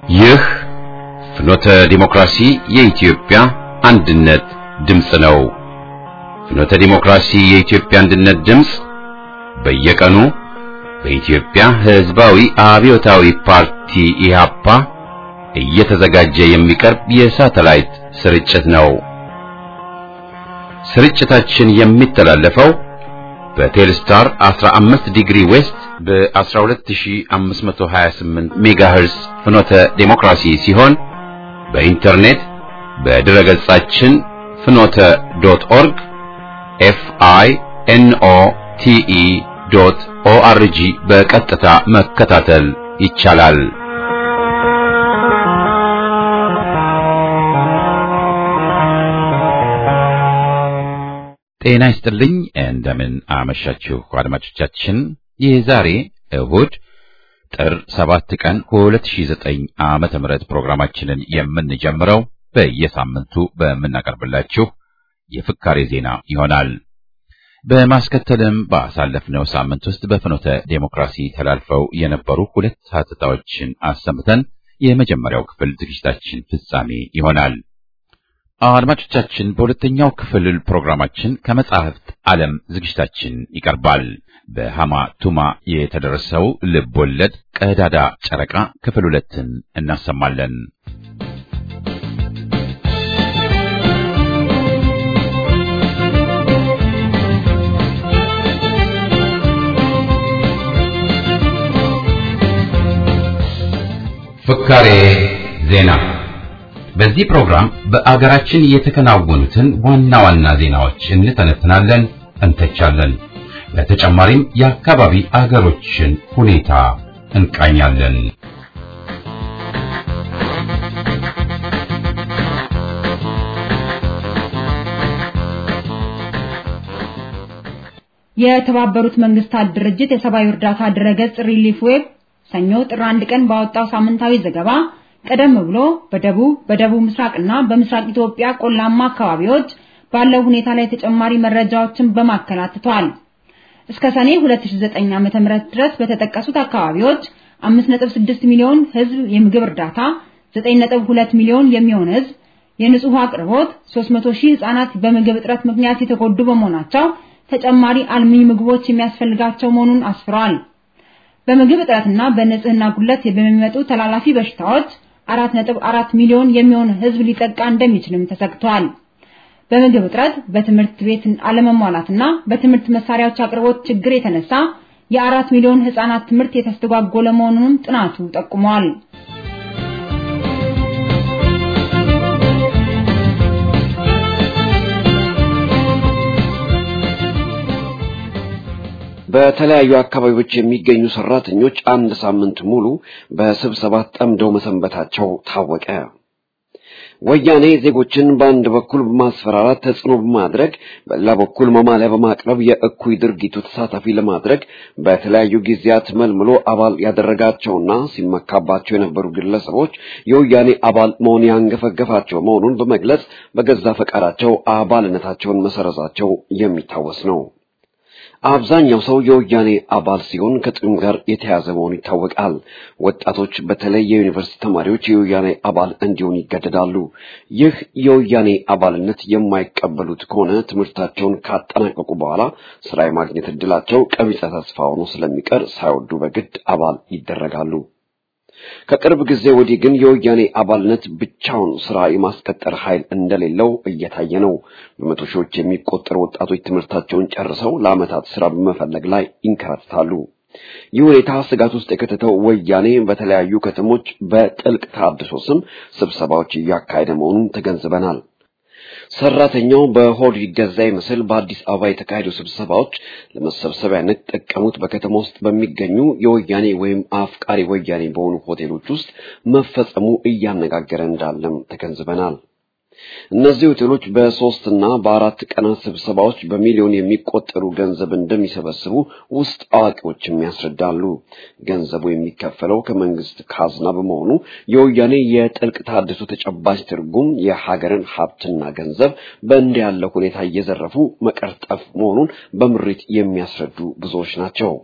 ይህ ፍኖተ ዲሞክራሲ የኢትዮጵያ አንድነት ድምፅ ነው። ፍኖተ ዲሞክራሲ የኢትዮጵያ አንድነት ድምፅ በየቀኑ በኢትዮጵያ ሕዝባዊ አብዮታዊ ፓርቲ ኢህአፓ እየተዘጋጀ የሚቀርብ የሳተላይት ስርጭት ነው። ስርጭታችን የሚተላለፈው በቴልስታር 15 ዲግሪ ዌስት በ12528 ሜጋሄርስ ፍኖተ ዴሞክራሲ ሲሆን በኢንተርኔት በድረ ገጻችን ፍኖተ ዶት ኦርግ ኤፍ አይ ኤን ኦ ቲ ኢ ዶት ኦ አር ጂ በቀጥታ መከታተል ይቻላል። ጤና ይስጥልኝ። እንደምን አመሻችሁ አድማጮቻችን። የዛሬ እሁድ ጥር 7 ቀን 2009 ዓመተ ምህረት ፕሮግራማችንን የምንጀምረው በየሳምንቱ በምናቀርብላችሁ የፍካሬ ዜና ይሆናል። በማስከተልም ባሳለፍነው ሳምንት ውስጥ በፍኖተ ዴሞክራሲ ተላልፈው የነበሩ ሁለት ሀተታዎችን አሰምተን የመጀመሪያው ክፍል ዝግጅታችን ፍጻሜ ይሆናል። አድማጮቻችን በሁለተኛው ክፍል ፕሮግራማችን ከመጻሕፍት ዓለም ዝግጅታችን ይቀርባል። በሃማ ቱማ የተደረሰው ልብ ወለድ ቀዳዳ ጨረቃ ክፍል ሁለትን እናሰማለን። ፍካሬ ዜና በዚህ ፕሮግራም በአገራችን የተከናወኑትን ዋና ዋና ዜናዎች እንተነትናለን፣ እንተቻለን። በተጨማሪም የአካባቢ አገሮችን ሁኔታ እንቃኛለን። የተባበሩት መንግስታት ድርጅት የሰብአዊ እርዳታ ድረገጽ ሪሊፍ ዌብ ሰኞ ጥር አንድ ቀን ባወጣው ሳምንታዊ ዘገባ ቀደም ብሎ በደቡብ በደቡብ ምስራቅና በምስራቅ ኢትዮጵያ ቆላማ አካባቢዎች ባለው ሁኔታ ላይ ተጨማሪ መረጃዎችን በማከል አትቷል። እስከ ሰኔ 2009 ዓ.ም ድረስ በተጠቀሱት አካባቢዎች 5.6 ሚሊዮን ህዝብ የምግብ እርዳታ፣ 9.2 ሚሊዮን የሚሆን ህዝብ የንጹህ አቅርቦት፣ 300 ሺህ ህጻናት በምግብ እጥረት ምክንያት የተጎዱ በመሆናቸው ተጨማሪ አልሚ ምግቦች የሚያስፈልጋቸው መሆኑን አስፍሯል። በምግብ እጥረትና በንጽህና ጉድለት በሚመጡ ተላላፊ በሽታዎች 4.4 ሚሊዮን የሚሆን ህዝብ ሊጠቃ እንደሚችልም ተሰግቷል። በምግብ እጥረት፣ በትምህርት ቤት አለመሟላትና በትምህርት መሳሪያዎች አቅርቦት ችግር የተነሳ የአራት ሚሊዮን ህጻናት ትምህርት የተስተጓጎለ መሆኑንም ጥናቱ ጠቁሟል። በተለያዩ አካባቢዎች የሚገኙ ሰራተኞች አንድ ሳምንት ሙሉ በስብሰባ ጠምደው መሰንበታቸው ታወቀ። ወያኔ ዜጎችን በአንድ በኩል በማስፈራራት ተጽዕኖ በማድረግ በሌላ በኩል መማለያ በማቅረብ የእኩይ ድርጊቱ ተሳታፊ ለማድረግ በተለያዩ ጊዜያት መልምሎ አባል ያደረጋቸውና ሲመካባቸው የነበሩ ግለሰቦች የወያኔ አባል መሆን ያንገፈገፋቸው መሆኑን በመግለጽ በገዛ ፈቃዳቸው አባልነታቸውን መሰረዛቸው የሚታወስ ነው። አብዛኛው ሰው የወያኔ አባል ሲሆን ከጥቅም ጋር የተያዘ መሆኑ ይታወቃል። ወጣቶች በተለይ የዩኒቨርሲቲ ተማሪዎች የወያኔ አባል እንዲሆኑ ይገደዳሉ። ይህ የወያኔ አባልነት የማይቀበሉት ከሆነ ትምህርታቸውን ካጠናቀቁ በኋላ ስራ የማግኘት እድላቸው ቀቢጸ ተስፋ ሆኖ ስለሚቀር ሳይወዱ በግድ አባል ይደረጋሉ። ከቅርብ ጊዜ ወዲህ ግን የወያኔ አባልነት ብቻውን ስራ የማስቀጠር ኃይል እንደሌለው እየታየ ነው። በመቶ ሺዎች የሚቆጠሩ ወጣቶች ትምህርታቸውን ጨርሰው ለዓመታት ስራ በመፈለግ ላይ ይንከራተታሉ። ይህ ሁኔታ ስጋት ውስጥ የከተተው ወያኔ በተለያዩ ከተሞች በጥልቅ ተሃድሶ ስም ስብሰባዎች እያካሄደ መሆኑን ተገንዝበናል። ሰራተኛው በሆድ ይገዛ ይመስል በአዲስ አበባ የተካሄዱ ስብሰባዎች ለመሰብሰቢያነት ጠቀሙት በከተማ ውስጥ በሚገኙ የወያኔ ወይም አፍቃሪ ወያኔ በሆኑ ሆቴሎች ውስጥ መፈጸሙ እያነጋገረ እንዳለም ተገንዝበናል። እነዚህ ሆቴሎች በሶስት እና በአራት ቀናት ስብሰባዎች በሚሊዮን የሚቆጠሩ ገንዘብ እንደሚሰበስቡ ውስጥ አዋቂዎችም ያስረዳሉ። ገንዘቡ የሚከፈለው ከመንግስት ካዝና በመሆኑ የወያኔ የጥልቅ ተሃድሶ ተጨባጭ ትርጉም የሀገርን ሀብትና ገንዘብ በእንዲህ ያለ ሁኔታ እየዘረፉ መቀርጠፍ መሆኑን በምሬት የሚያስረዱ ብዙዎች ናቸው።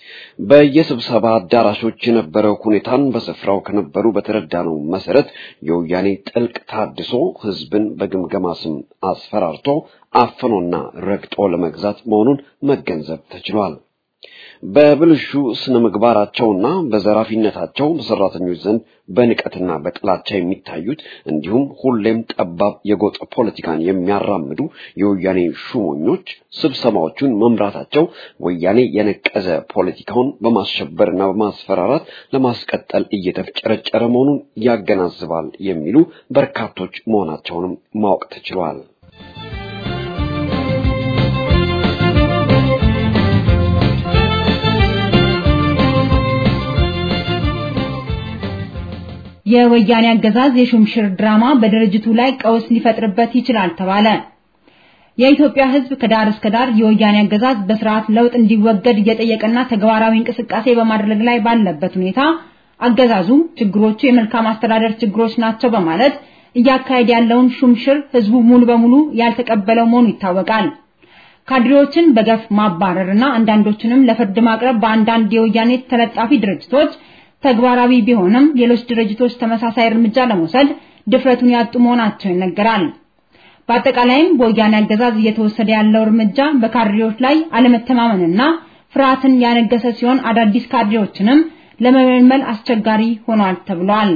በየስብሰባ አዳራሾች የነበረው ሁኔታን በስፍራው ከነበሩ በተረዳነው መሰረት የወያኔ ጥልቅ ታድሶ ህዝብን በግምገማ ስም አስፈራርቶ አፍኖና ረግጦ ለመግዛት መሆኑን መገንዘብ ተችሏል። በብልሹ ስነ ምግባራቸውና በዘራፊነታቸው በሰራተኞች ዘንድ በንቀትና በጥላቻ የሚታዩት እንዲሁም ሁሌም ጠባብ የጎጥ ፖለቲካን የሚያራምዱ የወያኔ ሹመኞች ስብሰባዎቹን መምራታቸው ወያኔ የነቀዘ ፖለቲካውን በማስሸበርና በማስፈራራት ለማስቀጠል እየተፍጨረጨረ መሆኑን ያገናዝባል የሚሉ በርካቶች መሆናቸውንም ማወቅ ተችሏል። የወያኔ አገዛዝ የሹምሽር ድራማ በድርጅቱ ላይ ቀውስ ሊፈጥርበት ይችላል ተባለ። የኢትዮጵያ ሕዝብ ከዳር እስከ ዳር የወያኔ አገዛዝ በስርዓት ለውጥ እንዲወገድ እየጠየቀና ተግባራዊ እንቅስቃሴ በማድረግ ላይ ባለበት ሁኔታ አገዛዙ ችግሮቹ የመልካም አስተዳደር ችግሮች ናቸው በማለት እያካሄደ ያለውን ሹምሽር ሕዝቡ ሙሉ በሙሉ ያልተቀበለው መሆኑ ይታወቃል። ካድሬዎችን በገፍ ማባረርና አንዳንዶችንም ለፍርድ ማቅረብ በአንዳንድ የወያኔ ተለጣፊ ድርጅቶች ተግባራዊ ቢሆንም ሌሎች ድርጅቶች ተመሳሳይ እርምጃ ለመውሰድ ድፍረቱን ያጡ መሆናቸው ይነገራል። በአጠቃላይም በወያኔ አገዛዝ እየተወሰደ ያለው እርምጃ በካድሬዎች ላይ አለመተማመንና ፍርሃትን ያነገሰ ሲሆን አዳዲስ ካድሬዎችንም ለመመልመል አስቸጋሪ ሆኗል ተብሏል።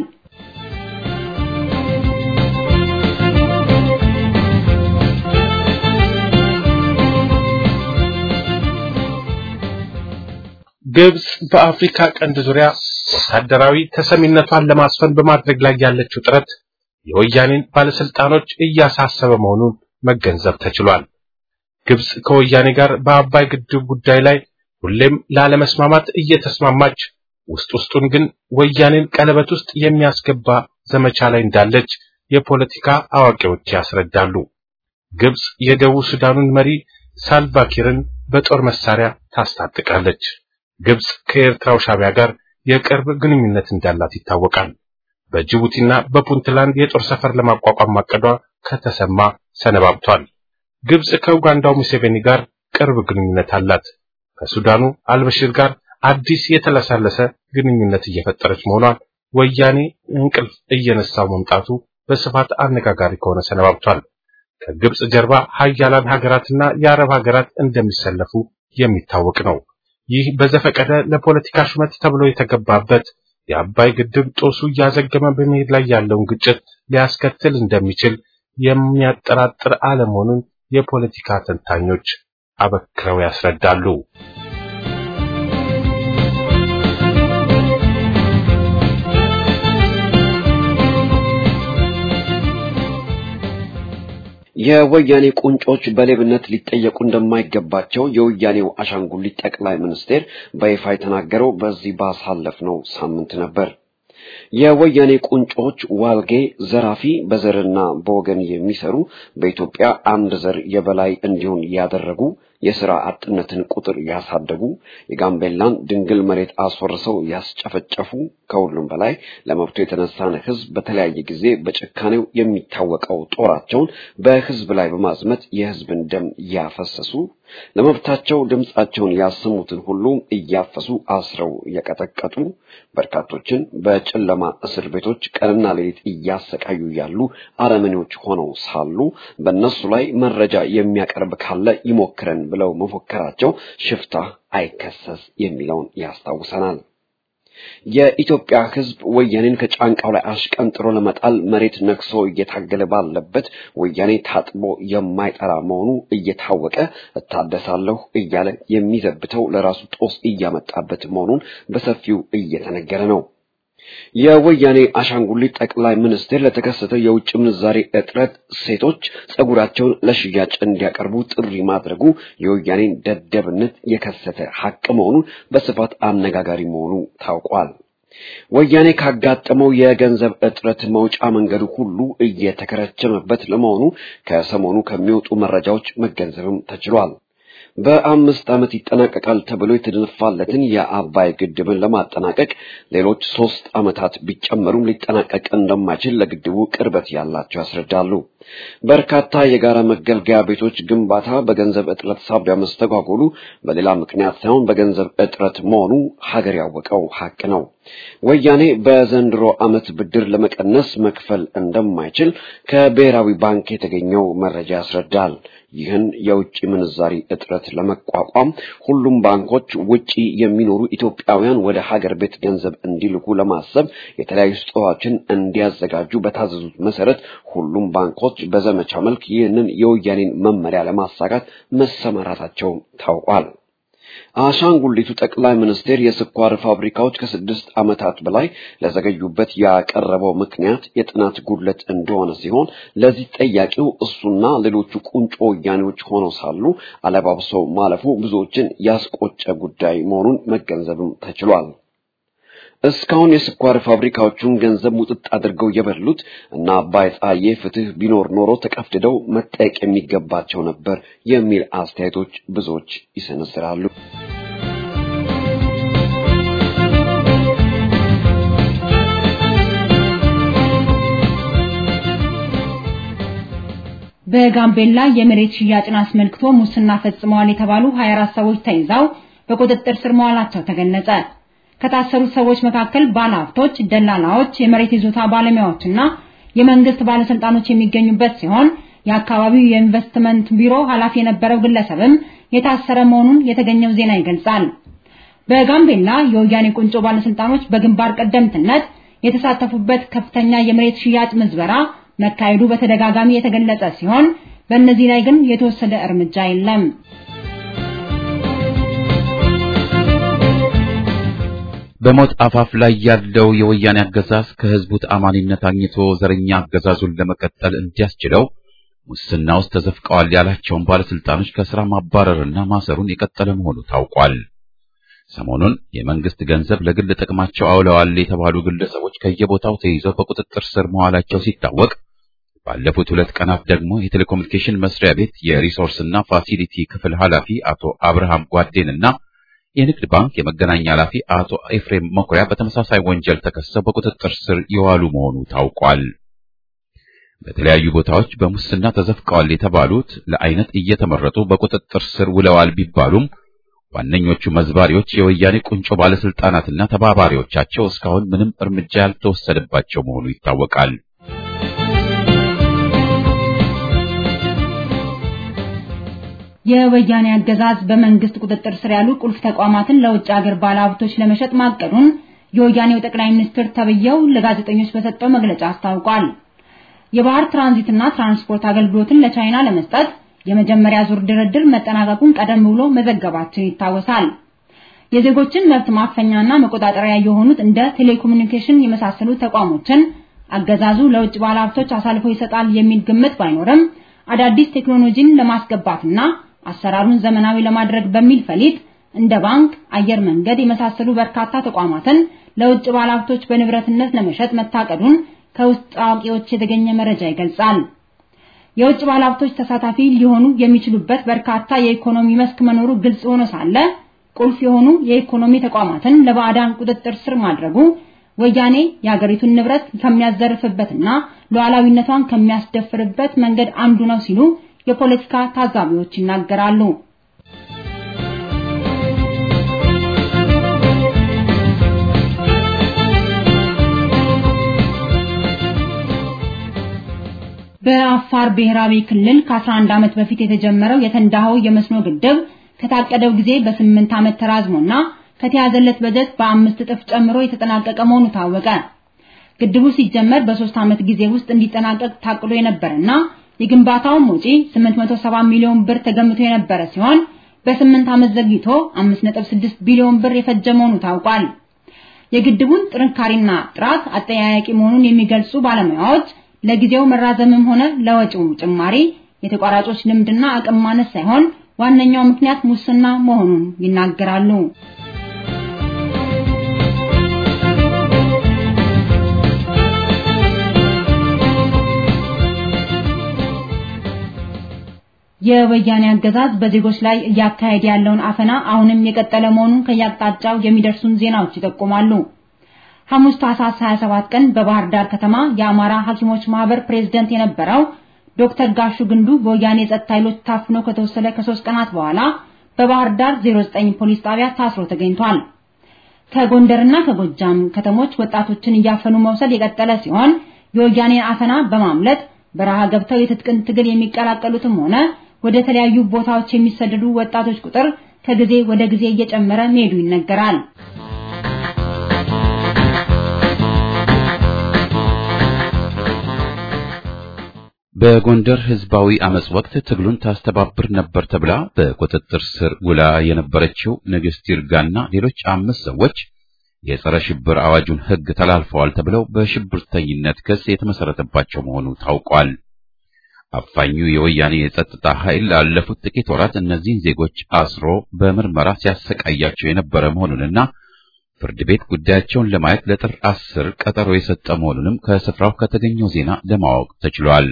ግብጽ በአፍሪካ ቀንድ ዙሪያ ወታደራዊ ተሰሚነቷን ለማስፈን በማድረግ ላይ ያለችው ጥረት የወያኔን ባለስልጣኖች እያሳሰበ መሆኑን መገንዘብ ተችሏል። ግብጽ ከወያኔ ጋር በአባይ ግድብ ጉዳይ ላይ ሁሌም ላለመስማማት እየተስማማች ውስጥ ውስጡን ግን ወያኔን ቀለበት ውስጥ የሚያስገባ ዘመቻ ላይ እንዳለች የፖለቲካ አዋቂዎች ያስረዳሉ። ግብጽ የደቡብ ሱዳኑን መሪ ሳልቫኪርን በጦር መሳሪያ ታስታጥቃለች። ግብጽ ከኤርትራው ሻቢያ ጋር የቅርብ ግንኙነት እንዳላት ይታወቃል። በጅቡቲና በፑንትላንድ የጦር ሰፈር ለማቋቋም ማቀዷ ከተሰማ ሰነባብቷል። ግብጽ ከኡጋንዳው ሙሴቬኒ ጋር ቅርብ ግንኙነት አላት። ከሱዳኑ አልበሽር ጋር አዲስ የተለሳለሰ ግንኙነት እየፈጠረች መሆኗን ወያኔ እንቅልፍ እየነሳው መምጣቱ በስፋት አነጋጋሪ ከሆነ ሰነባብቷል። ከግብጽ ጀርባ ሀያላን ሀገራትና የአረብ ሀገራት እንደሚሰለፉ የሚታወቅ ነው። ይህ በዘፈቀደ ለፖለቲካ ሹመት ተብሎ የተገባበት የአባይ ግድብ ጦሱ እያዘገመ በመሄድ ላይ ያለውን ግጭት ሊያስከትል እንደሚችል የሚያጠራጥር አለመሆኑን የፖለቲካ ተንታኞች አበክረው ያስረዳሉ። የወያኔ ቁንጮች በሌብነት ሊጠየቁ እንደማይገባቸው የወያኔው አሻንጉሊት ጠቅላይ ሚኒስቴር በይፋ የተናገረው በዚህ ባሳለፍነው ሳምንት ነበር። የወያኔ ቁንጮች ዋልጌ ዘራፊ፣ በዘርና በወገን የሚሰሩ በኢትዮጵያ አንድ ዘር የበላይ እንዲሆን ያደረጉ የሥራ አጥነትን ቁጥር ያሳደጉ የጋምቤላን ድንግል መሬት አስወርሰው ያስጨፈጨፉ ከሁሉም በላይ ለመብቱ የተነሳን ሕዝብ በተለያየ ጊዜ በጭካኔው የሚታወቀው ጦራቸውን በሕዝብ ላይ በማዝመት የሕዝብን ደም ያፈሰሱ ለመብታቸው ድምፃቸውን ያሰሙትን ሁሉ እያፈሱ አስረው የቀጠቀጡ በርካቶችን በጨለማ እስር ቤቶች ቀንና ሌሊት እያሰቃዩ ያሉ አረመኔዎች ሆነው ሳሉ በእነሱ ላይ መረጃ የሚያቀርብ ካለ ይሞክረን ብለው መፎከራቸው ሽፍታ አይከሰስ የሚለውን ያስታውሰናል። የኢትዮጵያ ሕዝብ ወያኔን ከጫንቃው ላይ አሽቀንጥሮ ለመጣል መሬት ነክሶ እየታገለ ባለበት ወያኔ ታጥቦ የማይጠራ መሆኑ እየታወቀ እታደሳለሁ እያለ የሚዘብተው ለራሱ ጦስ እያመጣበት መሆኑን በሰፊው እየተነገረ ነው። የወያኔ አሻንጉሊት ጠቅላይ ሚኒስትር ለተከሰተው የውጭ ምንዛሬ እጥረት ሴቶች ጸጉራቸውን ለሽያጭ እንዲያቀርቡ ጥሪ ማድረጉ የወያኔን ደደብነት የከሰተ ሐቅ መሆኑን በስፋት አነጋጋሪ መሆኑ ታውቋል። ወያኔ ካጋጠመው የገንዘብ እጥረት መውጫ መንገዱ ሁሉ እየተከረቸመበት ለመሆኑ ከሰሞኑ ከሚወጡ መረጃዎች መገንዘብም ተችሏል። በአምስት ዓመት ይጠናቀቃል ተብሎ የተደነፋለትን የአባይ ግድብን ለማጠናቀቅ ሌሎች ሶስት ዓመታት ቢጨመሩም ሊጠናቀቅ እንደማይችል ለግድቡ ቅርበት ያላቸው ያስረዳሉ። በርካታ የጋራ መገልገያ ቤቶች ግንባታ በገንዘብ እጥረት ሳቢያ መስተጓጎሉ በሌላ ምክንያት ሳይሆን በገንዘብ እጥረት መሆኑ ሀገር ያወቀው ሀቅ ነው። ወያኔ በዘንድሮ ዓመት ብድር ለመቀነስ መክፈል እንደማይችል ከብሔራዊ ባንክ የተገኘው መረጃ ያስረዳል። ይህን የውጭ ምንዛሪ እጥረት ለመቋቋም ሁሉም ባንኮች ውጪ የሚኖሩ ኢትዮጵያውያን ወደ ሀገር ቤት ገንዘብ እንዲልኩ ለማሰብ የተለያዩ ስጦታዎችን እንዲያዘጋጁ በታዘዙት መሰረት ሁሉም ባንኮች በዘመቻ መልክ ይህንን የወያኔን መመሪያ ለማሳካት መሰማራታቸው ታውቋል። አሻንጉሊቱ ጠቅላይ ሚኒስቴር የስኳር ፋብሪካዎች ከስድስት ዓመታት በላይ ለዘገዩበት ያቀረበው ምክንያት የጥናት ጉድለት እንደሆነ ሲሆን ለዚህ ጠያቂው እሱና ሌሎቹ ቁንጮ ወያኔዎች ሆነው ሳሉ አለባብሰው ማለፉ ብዙዎችን ያስቆጨ ጉዳይ መሆኑን መገንዘብም ተችሏል። እስካሁን የስኳር ፋብሪካዎቹን ገንዘብ ሙጥጥ አድርገው የበሉት እና አባይ ፀሐዬ ፍትህ ቢኖር ኖሮ ተቀፍድደው መጠየቅ የሚገባቸው ነበር የሚል አስተያየቶች ብዙዎች ይሰነዝራሉ። በጋምቤላ የመሬት ሽያጭን አስመልክቶ ሙስና ፈጽመዋል የተባሉ 24 ሰዎች ተይዘው በቁጥጥር ስር መዋላቸው ተገለጸ። ከታሰሩት ሰዎች መካከል ባለሀብቶች፣ ደላላዎች፣ የመሬት ይዞታ ባለሙያዎችና የመንግስት ባለስልጣኖች የሚገኙበት ሲሆን የአካባቢው የኢንቨስትመንት ቢሮ ኃላፊ የነበረው ግለሰብም የታሰረ መሆኑን የተገኘው ዜና ይገልጻል። በጋምቤላ የወያኔ ቁንጮ ባለስልጣኖች በግንባር ቀደምትነት የተሳተፉበት ከፍተኛ የመሬት ሽያጭ ምዝበራ መካሄዱ በተደጋጋሚ የተገለጸ ሲሆን በእነዚህ ላይ ግን የተወሰደ እርምጃ የለም። በሞት አፋፍ ላይ ያለው የወያኔ አገዛዝ ከህዝቡ ተአማኒነት አግኝቶ ዘረኛ አገዛዙን ለመቀጠል እንዲያስችለው ሙስና ውስጥ ተዘፍቀዋል ያላቸውን ባለስልጣኖች ከስራ ማባረርና ማሰሩን የቀጠለ መሆኑ ታውቋል። ሰሞኑን የመንግስት ገንዘብ ለግል ጥቅማቸው አውለዋል የተባሉ ግለሰቦች ከየቦታው ተይዘው በቁጥጥር ስር መዋላቸው ሲታወቅ ባለፉት ሁለት ቀናት ደግሞ የቴሌኮሙኒኬሽን መስሪያ ቤት የሪሶርስና ፋሲሊቲ ክፍል ኃላፊ አቶ አብርሃም ጓዴንና የንግድ ባንክ የመገናኛ ኃላፊ አቶ ኤፍሬም መኩሪያ በተመሳሳይ ወንጀል ተከሰው በቁጥጥር ስር የዋሉ መሆኑ ታውቋል። በተለያዩ ቦታዎች በሙስና ተዘፍቀዋል የተባሉት ለአይነት እየተመረጡ በቁጥጥር ስር ውለዋል ቢባሉም ዋነኞቹ መዝባሪዎች የወያኔ ቁንጮ ባለስልጣናትና ተባባሪዎቻቸው እስካሁን ምንም እርምጃ ያልተወሰደባቸው መሆኑ ይታወቃል። የወያኔ አገዛዝ በመንግስት ቁጥጥር ስር ያሉ ቁልፍ ተቋማትን ለውጭ ሀገር ባለሀብቶች ለመሸጥ ማቀዱን የወያኔው ጠቅላይ ሚኒስትር ተብየው ለጋዜጠኞች በሰጠው መግለጫ አስታውቋል። የባህር ትራንዚትና ትራንስፖርት አገልግሎትን ለቻይና ለመስጠት የመጀመሪያ ዙር ድርድር መጠናቀቁን ቀደም ብሎ መዘገባችን ይታወሳል። የዜጎችን መብት ማፈኛና መቆጣጠሪያ የሆኑት እንደ ቴሌኮሙኒኬሽን የመሳሰሉ ተቋሞችን አገዛዙ ለውጭ ባለሀብቶች አሳልፎ ይሰጣል የሚል ግምት ባይኖርም አዳዲስ ቴክኖሎጂን ለማስገባትና አሰራሩን ዘመናዊ ለማድረግ በሚል ፈሊጥ እንደ ባንክ፣ አየር መንገድ የመሳሰሉ በርካታ ተቋማትን ለውጭ ባለሀብቶች በንብረትነት ለመሸጥ መታቀዱን ከውስጥ አዋቂዎች የተገኘ መረጃ ይገልጻል። የውጭ ባለሀብቶች ተሳታፊ ሊሆኑ የሚችሉበት በርካታ የኢኮኖሚ መስክ መኖሩ ግልጽ ሆኖ ሳለ ቁልፍ የሆኑ የኢኮኖሚ ተቋማትን ለባዕዳን ቁጥጥር ስር ማድረጉ ወያኔ የሀገሪቱን ንብረት ከሚያዘርፍበትና ሉዓላዊነቷን ከሚያስደፍርበት መንገድ አንዱ ነው ሲሉ የፖለቲካ ታዛቢዎች ይናገራሉ። በአፋር ብሔራዊ ክልል ከ11 ዓመት በፊት የተጀመረው የተንዳሆ የመስኖ ግድብ ከታቀደው ጊዜ በስምንት ዓመት ተራዝሞና ከተያዘለት በጀት በአምስት እጥፍ ጨምሮ የተጠናቀቀ መሆኑ ታወቀ። ግድቡ ሲጀመር በሶስት ዓመት ጊዜ ውስጥ እንዲጠናቀቅ ታቅዶ የነበረና የግንባታውም ወጪ 870 ሚሊዮን ብር ተገምቶ የነበረ ሲሆን በስምንት ዓመት ዘግይቶ 5.6 ቢሊዮን ብር የፈጀ መሆኑ ታውቋል። የግድቡን ጥንካሬና ጥራት አጠያያቂ መሆኑን የሚገልጹ ባለሙያዎች ለጊዜው መራዘምም ሆነ ለወጪው ጭማሪ የተቋራጮች ልምድና አቅም ማነስ ሳይሆን ዋነኛው ምክንያት ሙስና መሆኑን ይናገራሉ። የወያኔ አገዛዝ በዜጎች ላይ እያካሄደ ያለውን አፈና አሁንም የቀጠለ መሆኑን ከያቅጣጫው የሚደርሱን ዜናዎች ይጠቁማሉ። ሐሙስ ታህሳስ 27 ቀን በባህር ዳር ከተማ የአማራ ሐኪሞች ማህበር ፕሬዝደንት የነበረው ዶክተር ጋሹ ግንዱ በወያኔ የጸጥታ ኃይሎች ታፍኖ ከተወሰደ ከሶስት ቀናት በኋላ በባህር ዳር 09 ፖሊስ ጣቢያ ታስሮ ተገኝቷል። ከጎንደርና ከጎጃም ከተሞች ወጣቶችን እያፈኑ መውሰድ የቀጠለ ሲሆን የወያኔን አፈና በማምለጥ በረሃ ገብተው የትጥቅን ትግል የሚቀላቀሉትም ሆነ ወደ ተለያዩ ቦታዎች የሚሰደዱ ወጣቶች ቁጥር ከጊዜ ወደ ጊዜ እየጨመረ መሄዱ ይነገራል። በጎንደር ህዝባዊ አመጽ ወቅት ትግሉን ታስተባብር ነበር ተብላ በቁጥጥር ስር ውላ የነበረችው ንግስት ይርጋና ሌሎች አምስት ሰዎች የጸረ ሽብር አዋጁን ህግ ተላልፈዋል ተብለው በሽብርተኝነት ክስ የተመሰረተባቸው መሆኑ ታውቋል። አፋኙ የወያኔ የጸጥታ ኃይል ላለፉት ጥቂት ወራት እነዚህን ዜጎች አስሮ በምርመራ ሲያሰቃያቸው የነበረ መሆኑንና ፍርድ ቤት ጉዳያቸውን ለማየት ለጥር አስር ቀጠሮ የሰጠ መሆኑንም ከስፍራው ከተገኘው ዜና ለማወቅ ተችሏል።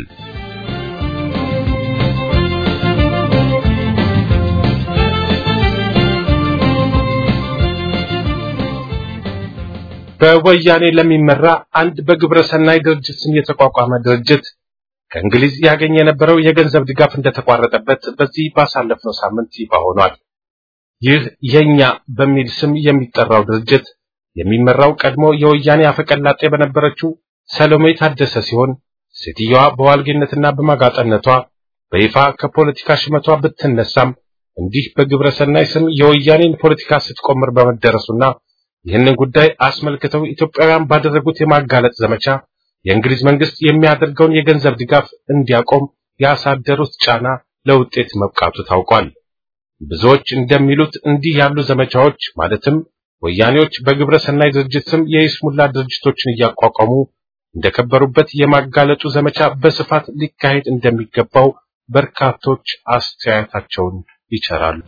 በወያኔ ለሚመራ አንድ በግብረ ሰናይ ድርጅት ስም የተቋቋመ ድርጅት ከእንግሊዝ ያገኘ የነበረው የገንዘብ ድጋፍ እንደተቋረጠበት በዚህ ባሳለፍነው ሳምንት ይፋ ሆኗል። ይህ የኛ በሚል ስም የሚጠራው ድርጅት የሚመራው ቀድሞ የወያኔ አፈቀላጤ በነበረችው ሰሎሜ ታደሰ ሲሆን ሴትየዋ በዋልጌነትና በማጋጠነቷ በይፋ ከፖለቲካ ሽመቷ ብትነሳም እንዲህ በግብረ ሰናይ ስም የወያኔን ፖለቲካ ስትቆምር በመደረሱና ይህንን ጉዳይ አስመልክተው ኢትዮጵያውያን ባደረጉት የማጋለጥ ዘመቻ የእንግሊዝ መንግስት የሚያደርገውን የገንዘብ ድጋፍ እንዲያቆም ያሳደሩት ጫና ለውጤት መብቃቱ ታውቋል። ብዙዎች እንደሚሉት እንዲህ ያሉ ዘመቻዎች ማለትም ወያኔዎች በግብረ ሰናይ ድርጅት ስም የይስሙላ ድርጅቶችን እያቋቋሙ እንደከበሩበት የማጋለጡ ዘመቻ በስፋት ሊካሄድ እንደሚገባው በርካቶች አስተያየታቸውን ይቸራሉ።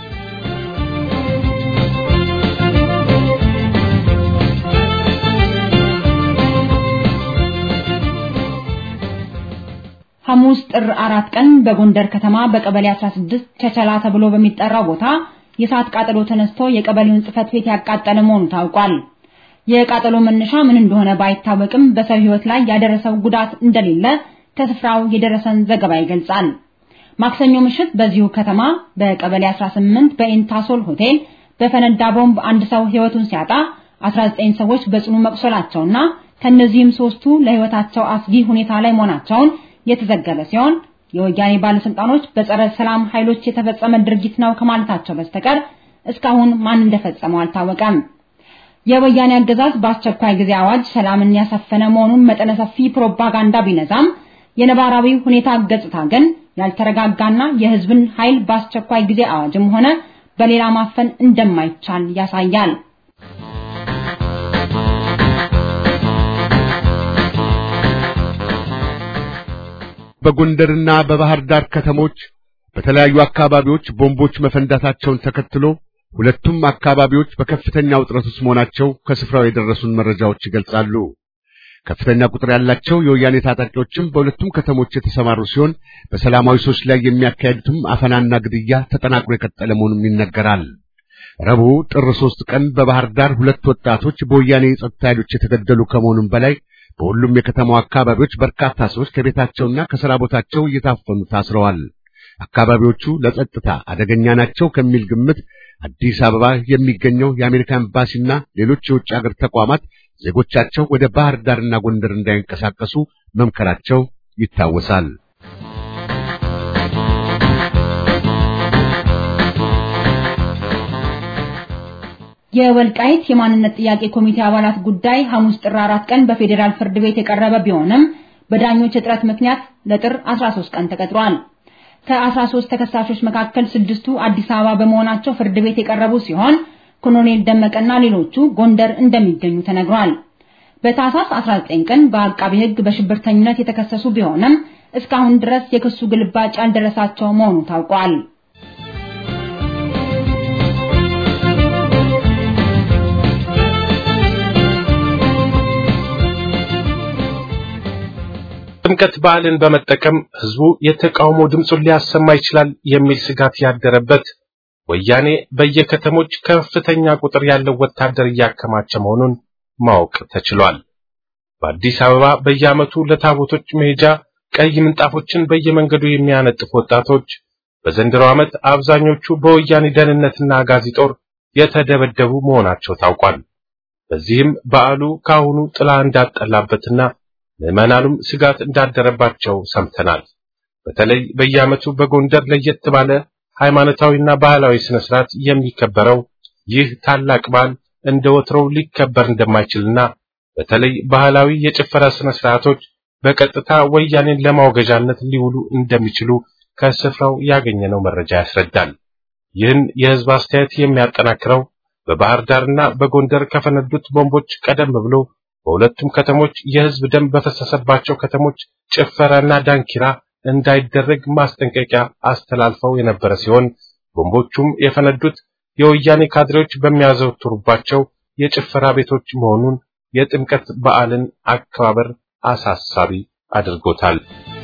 ሐሙስ ጥር አራት ቀን በጎንደር ከተማ በቀበሌ 16 ቸቸላ ተብሎ በሚጠራው ቦታ የእሳት ቃጠሎ ተነስቶ የቀበሌውን ጽሕፈት ቤት ያቃጠለ መሆኑ ታውቋል። የቃጠሎ መነሻ ምን እንደሆነ ባይታወቅም በሰው ሕይወት ላይ ያደረሰው ጉዳት እንደሌለ ከስፍራው የደረሰን ዘገባ ይገልጻል። ማክሰኞ ምሽት በዚሁ ከተማ በቀበሌ 18 በኢንታሶል ሆቴል በፈነዳ ቦምብ አንድ ሰው ሕይወቱን ሲያጣ 19 ሰዎች በጽኑ መቁሰላቸውና ከነዚህም ሶስቱ ለሕይወታቸው አስጊ ሁኔታ ላይ መሆናቸውን የተዘገበ ሲሆን የወያኔ ባለስልጣኖች በጸረ ሰላም ኃይሎች የተፈጸመ ድርጊት ነው ከማለታቸው በስተቀር እስካሁን ማን እንደፈጸመው አልታወቀም። የወያኔ አገዛዝ በአስቸኳይ ጊዜ አዋጅ ሰላምን ያሰፈነ መሆኑን መጠነ ሰፊ ፕሮፓጋንዳ ቢነዛም የነባራዊ ሁኔታ ገጽታ ግን ያልተረጋጋና የሕዝብን ኃይል በአስቸኳይ ጊዜ አዋጅም ሆነ በሌላ ማፈን እንደማይቻል ያሳያል። በጎንደርና በባህር ዳር ከተሞች በተለያዩ አካባቢዎች ቦምቦች መፈንዳታቸውን ተከትሎ ሁለቱም አካባቢዎች በከፍተኛ ውጥረት ውስጥ መሆናቸው ከስፍራው የደረሱን መረጃዎች ይገልጻሉ። ከፍተኛ ቁጥር ያላቸው የወያኔ ታጣቂዎችም በሁለቱም ከተሞች የተሰማሩ ሲሆን በሰላማዊ ሰዎች ላይ የሚያካሄዱትም አፈናና ግድያ ተጠናክሮ የቀጠለ መሆኑም ይነገራል። ረቡዕ ጥር ሦስት ቀን በባህር ዳር ሁለት ወጣቶች በወያኔ የጸጥታ ኃይሎች የተገደሉ ከመሆኑም በላይ በሁሉም የከተማው አካባቢዎች በርካታ ሰዎች ከቤታቸውና ከሥራ ቦታቸው እየታፈኑ ታስረዋል። አካባቢዎቹ ለጸጥታ አደገኛ ናቸው ከሚል ግምት አዲስ አበባ የሚገኘው የአሜሪካ ኤምባሲና ሌሎች የውጭ ሀገር ተቋማት ዜጎቻቸው ወደ ባህር ዳርና ጎንደር እንዳይንቀሳቀሱ መምከራቸው ይታወሳል። የወልቃይት የማንነት ጥያቄ ኮሚቴ አባላት ጉዳይ ሐሙስ ጥር 4 ቀን በፌዴራል ፍርድ ቤት የቀረበ ቢሆንም በዳኞች እጥረት ምክንያት ለጥር 13 ቀን ተቀጥሯል። ከ13 ተከሳሾች መካከል ስድስቱ አዲስ አበባ በመሆናቸው ፍርድ ቤት የቀረቡ ሲሆን ኮሎኔል ደመቀና ሌሎቹ ጎንደር እንደሚገኙ ተነግሯል። በታህሳስ 19 ቀን በአቃቢ ሕግ በሽብርተኝነት የተከሰሱ ቢሆንም እስካሁን ድረስ የክሱ ግልባጭ ያልደረሳቸው መሆኑ ታውቋል። ጥምቀት በዓልን በመጠቀም ህዝቡ የተቃውሞ ድምፁን ሊያሰማ ይችላል የሚል ስጋት ያደረበት ወያኔ በየከተሞች ከፍተኛ ቁጥር ያለው ወታደር እያከማቸ መሆኑን ማወቅ ተችሏል። በአዲስ አበባ በየዓመቱ ለታቦቶች መሄጃ ቀይ ምንጣፎችን በየመንገዱ የሚያነጥፉ ወጣቶች በዘንድሮ ዓመት አብዛኞቹ በወያኔ ደህንነትና አጋዚ ጦር የተደበደቡ መሆናቸው ታውቋል። በዚህም በዓሉ ከአሁኑ ጥላ እንዳጠላበትና ምዕመናኑም ስጋት እንዳደረባቸው ሰምተናል። በተለይ በየዓመቱ በጎንደር ለየት ባለ ሃይማኖታዊና ባህላዊ ስነ ስርዓት የሚከበረው ይህ ታላቅ በዓል እንደ ወትሮው ሊከበር እንደማይችልና በተለይ ባህላዊ የጭፈራ ስነ ስርዓቶች በቀጥታ ወያኔን ለማውገዣነት ሊውሉ እንደሚችሉ ከስፍራው ያገኘነው መረጃ ያስረዳል። ይህን የህዝብ አስተያየት የሚያጠናክረው በባህር ዳርና በጎንደር ከፈነዱት ቦምቦች ቀደም ብሎ በሁለቱም ከተሞች የህዝብ ደም በፈሰሰባቸው ከተሞች ጭፈራና ዳንኪራ እንዳይደረግ ማስጠንቀቂያ አስተላልፈው የነበረ ሲሆን ቦምቦቹም የፈነዱት የወያኔ ካድሬዎች በሚያዘወትሩባቸው የጭፈራ ቤቶች መሆኑን የጥምቀት በዓልን አከባበር አሳሳቢ አድርጎታል።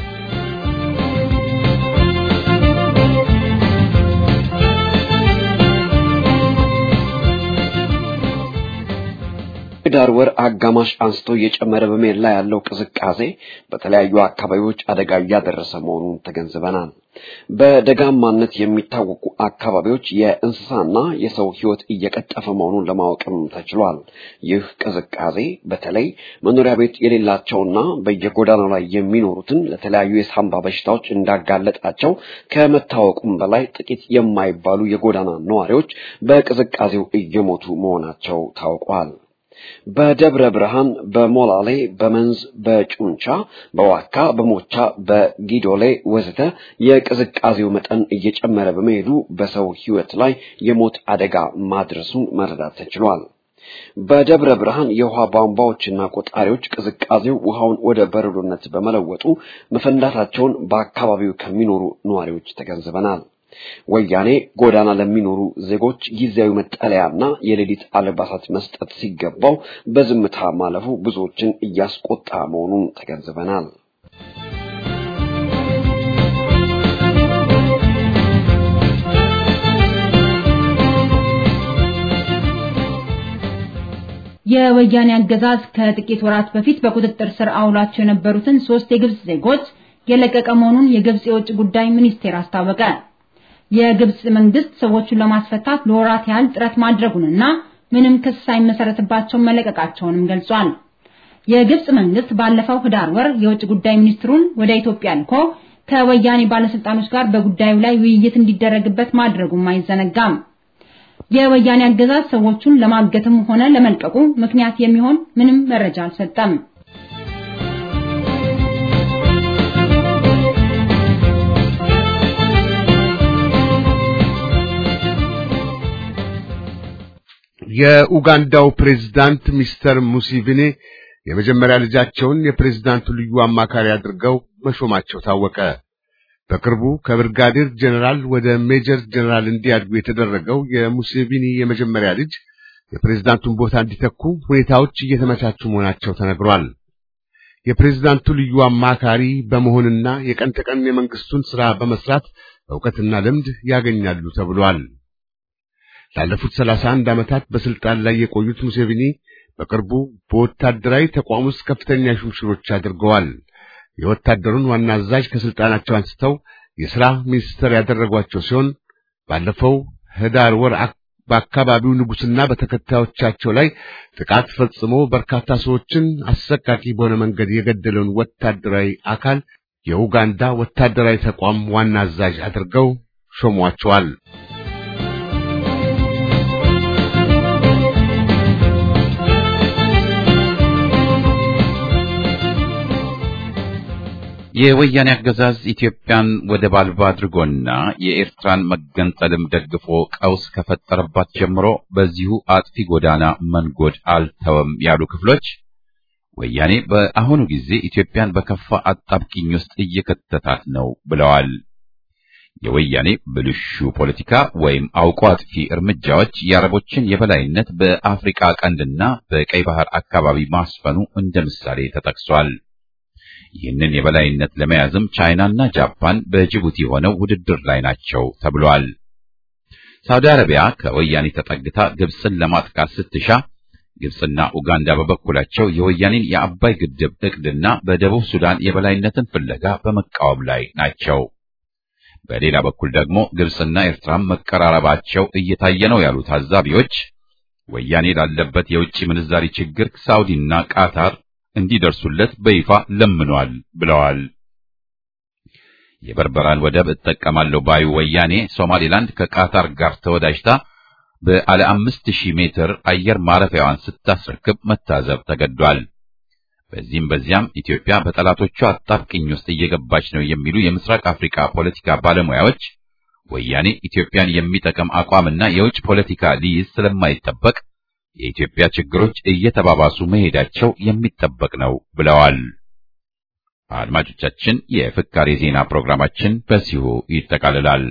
ህዳር ወር አጋማሽ አንስቶ እየጨመረ በመሄድ ላይ ያለው ቅዝቃዜ በተለያዩ አካባቢዎች አደጋ እያደረሰ መሆኑን ተገንዝበናል። በደጋማነት የሚታወቁ አካባቢዎች የእንስሳና የሰው ህይወት እየቀጠፈ መሆኑን ለማወቅም ተችሏል። ይህ ቅዝቃዜ በተለይ መኖሪያ ቤት የሌላቸውና በየጎዳናው ላይ የሚኖሩትን ለተለያዩ የሳምባ በሽታዎች እንዳጋለጣቸው ከመታወቁም በላይ ጥቂት የማይባሉ የጎዳና ነዋሪዎች በቅዝቃዜው እየሞቱ መሆናቸው ታውቋል። በደብረ ብርሃን፣ በሞላሌ፣ በመንዝ፣ በጩንቻ፣ በዋካ፣ በሞቻ፣ በጊዶሌ ወዘተ የቅዝቃዜው መጠን እየጨመረ በመሄዱ በሰው ህይወት ላይ የሞት አደጋ ማድረሱን መረዳት ተችሏል። በደብረ ብርሃን የውሃ ቧንቧዎችና ቆጣሪዎች ቅዝቃዜው ውሃውን ወደ በረዶነት በመለወጡ መፈንዳታቸውን በአካባቢው ከሚኖሩ ነዋሪዎች ተገንዝበናል። ወያኔ ጎዳና ለሚኖሩ ዜጎች ጊዜያዊ መጠለያና የሌሊት አልባሳት መስጠት ሲገባው በዝምታ ማለፉ ብዙዎችን እያስቆጣ መሆኑን ተገንዝበናል። የወያኔ አገዛዝ ከጥቂት ወራት በፊት በቁጥጥር ስር አውሏቸው የነበሩትን ሶስት የግብጽ ዜጎች የለቀቀ መሆኑን የግብጽ የውጭ ጉዳይ ሚኒስቴር አስታወቀ። የግብጽ መንግስት ሰዎቹን ለማስፈታት ለወራት ያህል ጥረት ማድረጉንና ምንም ክስ ሳይመሰረትባቸው መለቀቃቸውንም ገልጿል። የግብጽ መንግስት ባለፈው ህዳር ወር የውጭ ጉዳይ ሚኒስትሩን ወደ ኢትዮጵያ ልኮ ከወያኔ ባለስልጣኖች ጋር በጉዳዩ ላይ ውይይት እንዲደረግበት ማድረጉም አይዘነጋም። የወያኔ አገዛዝ ሰዎቹን ለማገትም ሆነ ለመልቀቁ ምክንያት የሚሆን ምንም መረጃ አልሰጠም። የኡጋንዳው ፕሬዝዳንት ሚስተር ሙሲቪኒ የመጀመሪያ ልጃቸውን የፕሬዝዳንቱ ልዩ አማካሪ አድርገው መሾማቸው ታወቀ። በቅርቡ ከብርጋዴር ጀነራል ወደ ሜጀር ጀነራል እንዲያድጉ የተደረገው የሙሴቪኒ የመጀመሪያ ልጅ የፕሬዝዳንቱን ቦታ እንዲተኩ ሁኔታዎች እየተመቻቹ መሆናቸው ተነግሯል። የፕሬዝዳንቱ ልዩ አማካሪ በመሆንና የቀን ተቀን የመንግስቱን ሥራ በመስራት ዕውቀትና ልምድ ያገኛሉ ተብሏል። ላለፉት ሰላሳ አንድ ዓመታት በስልጣን ላይ የቆዩት ሙሴቪኒ በቅርቡ በወታደራዊ ተቋም ውስጥ ከፍተኛ ሹምሽሮች አድርገዋል። የወታደሩን ዋና አዛዥ ከስልጣናቸው አንስተው የሥራ ሚኒስትር ያደረጓቸው ሲሆን ባለፈው ህዳር ወር በአካባቢው ንጉሥና በተከታዮቻቸው ላይ ጥቃት ፈጽሞ በርካታ ሰዎችን አሰቃቂ በሆነ መንገድ የገደለውን ወታደራዊ አካል የኡጋንዳ ወታደራዊ ተቋም ዋና አዛዥ አድርገው ሾሟቸዋል። የወያኔ አገዛዝ ኢትዮጵያን ወደብ አልባ አድርጎና የኤርትራን መገንጠልም ደግፎ ቀውስ ከፈጠረባት ጀምሮ በዚሁ አጥፊ ጎዳና መንጎድ አልተወም ያሉ ክፍሎች ወያኔ በአሁኑ ጊዜ ኢትዮጵያን በከፋ አጣብቂኝ ውስጥ እየከተታት ነው ብለዋል። የወያኔ ብልሹ ፖለቲካ ወይም አውቆ አጥፊ እርምጃዎች የአረቦችን የበላይነት በአፍሪካ ቀንድና በቀይ ባህር አካባቢ ማስፈኑ እንደ ምሳሌ ተጠቅሷል። ይህንን የበላይነት ለመያዝም ቻይናና ጃፓን በጅቡቲ ሆነው ውድድር ላይ ናቸው ተብሏል። ሳውዲ አረቢያ ከወያኔ ተጠግታ ግብፅን ለማጥቃት ስትሻ ግብጽና ኡጋንዳ በበኩላቸው የወያኔን የአባይ ግድብ እቅድና በደቡብ ሱዳን የበላይነትን ፍለጋ በመቃወም ላይ ናቸው። በሌላ በኩል ደግሞ ግብጽና ኤርትራም መቀራረባቸው እየታየ ነው ያሉ ታዛቢዎች ወያኔ ላለበት የውጭ ምንዛሪ ችግር ሳውዲና ቃታር እንዲደርሱለት በይፋ ለምኗል ብለዋል። የበርበራን ወደብ እጠቀማለሁ ባዩ ወያኔ ሶማሌላንድ ከቃታር ጋር ተወዳጅታ በአለ አምስት ሺህ ሜትር አየር ማረፊያዋን ስታስረክብ መታዘብ ተገዷል። በዚህም በዚያም ኢትዮጵያ በጠላቶቿ አጣብቅኝ ውስጥ እየገባች ነው የሚሉ የምስራቅ አፍሪካ ፖለቲካ ባለሙያዎች ወያኔ ኢትዮጵያን የሚጠቅም አቋምና የውጭ ፖለቲካ ሊይዝ ስለማይጠበቅ የኢትዮጵያ ችግሮች እየተባባሱ መሄዳቸው የሚጠበቅ ነው ብለዋል። አድማጮቻችን፣ የፍካሬ ዜና ፕሮግራማችን በዚሁ ይጠቃልላል።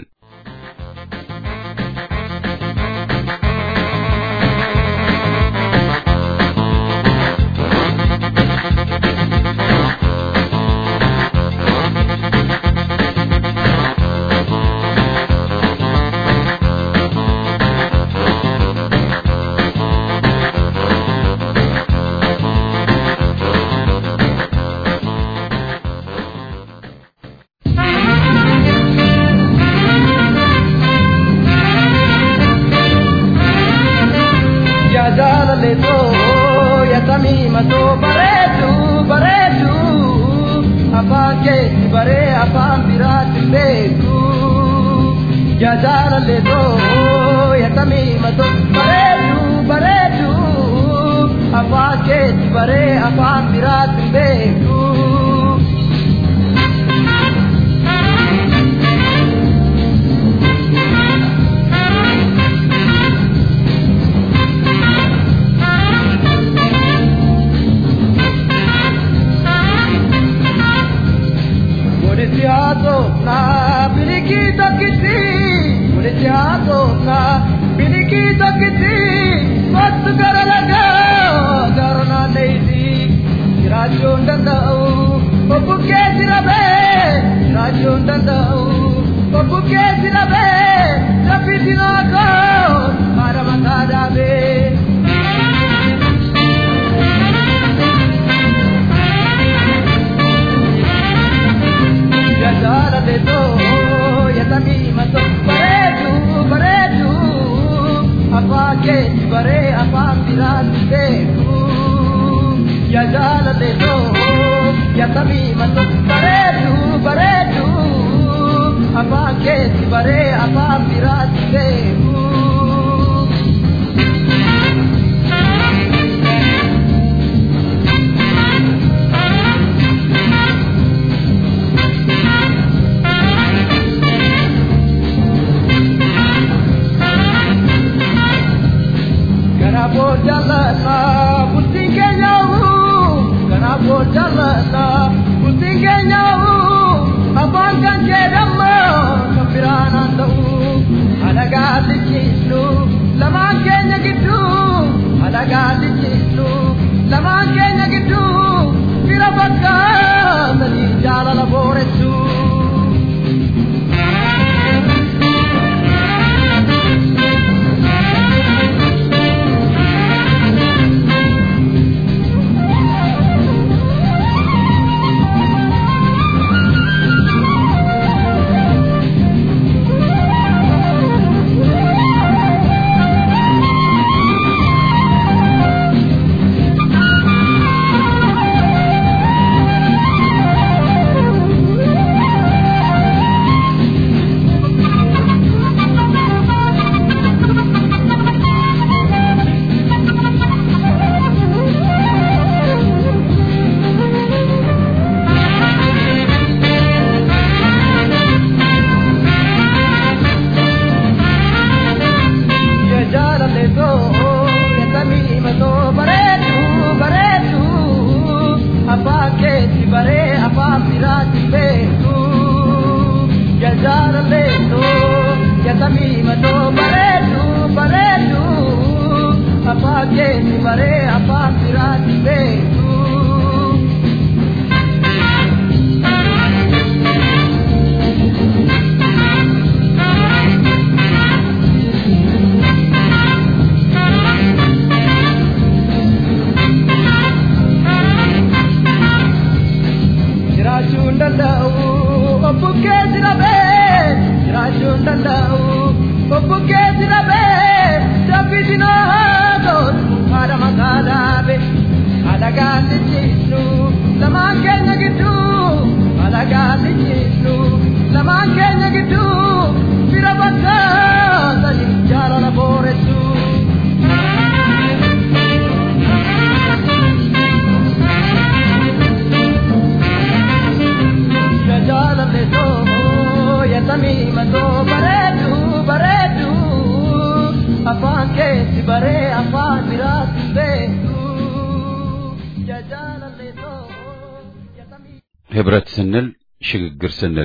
jiraachuu hin danda'u obbukkee jirabee jiraachuu hin danda'u obbukkee jirabee sabbitinoo gootu haadha maqaa dhaabe alagaan lijjiisnu lamaan keenya gidduu alagaan lijjiisnu lamaan keenya gidduu fira bakkaa sadi jaalala booressu. jaalale too yatamii matoo bareedu bareedu afaan keetti baree afaan biraatti beeku jaalale too yatamii. ህብረት ስንል ሽግግር ስንል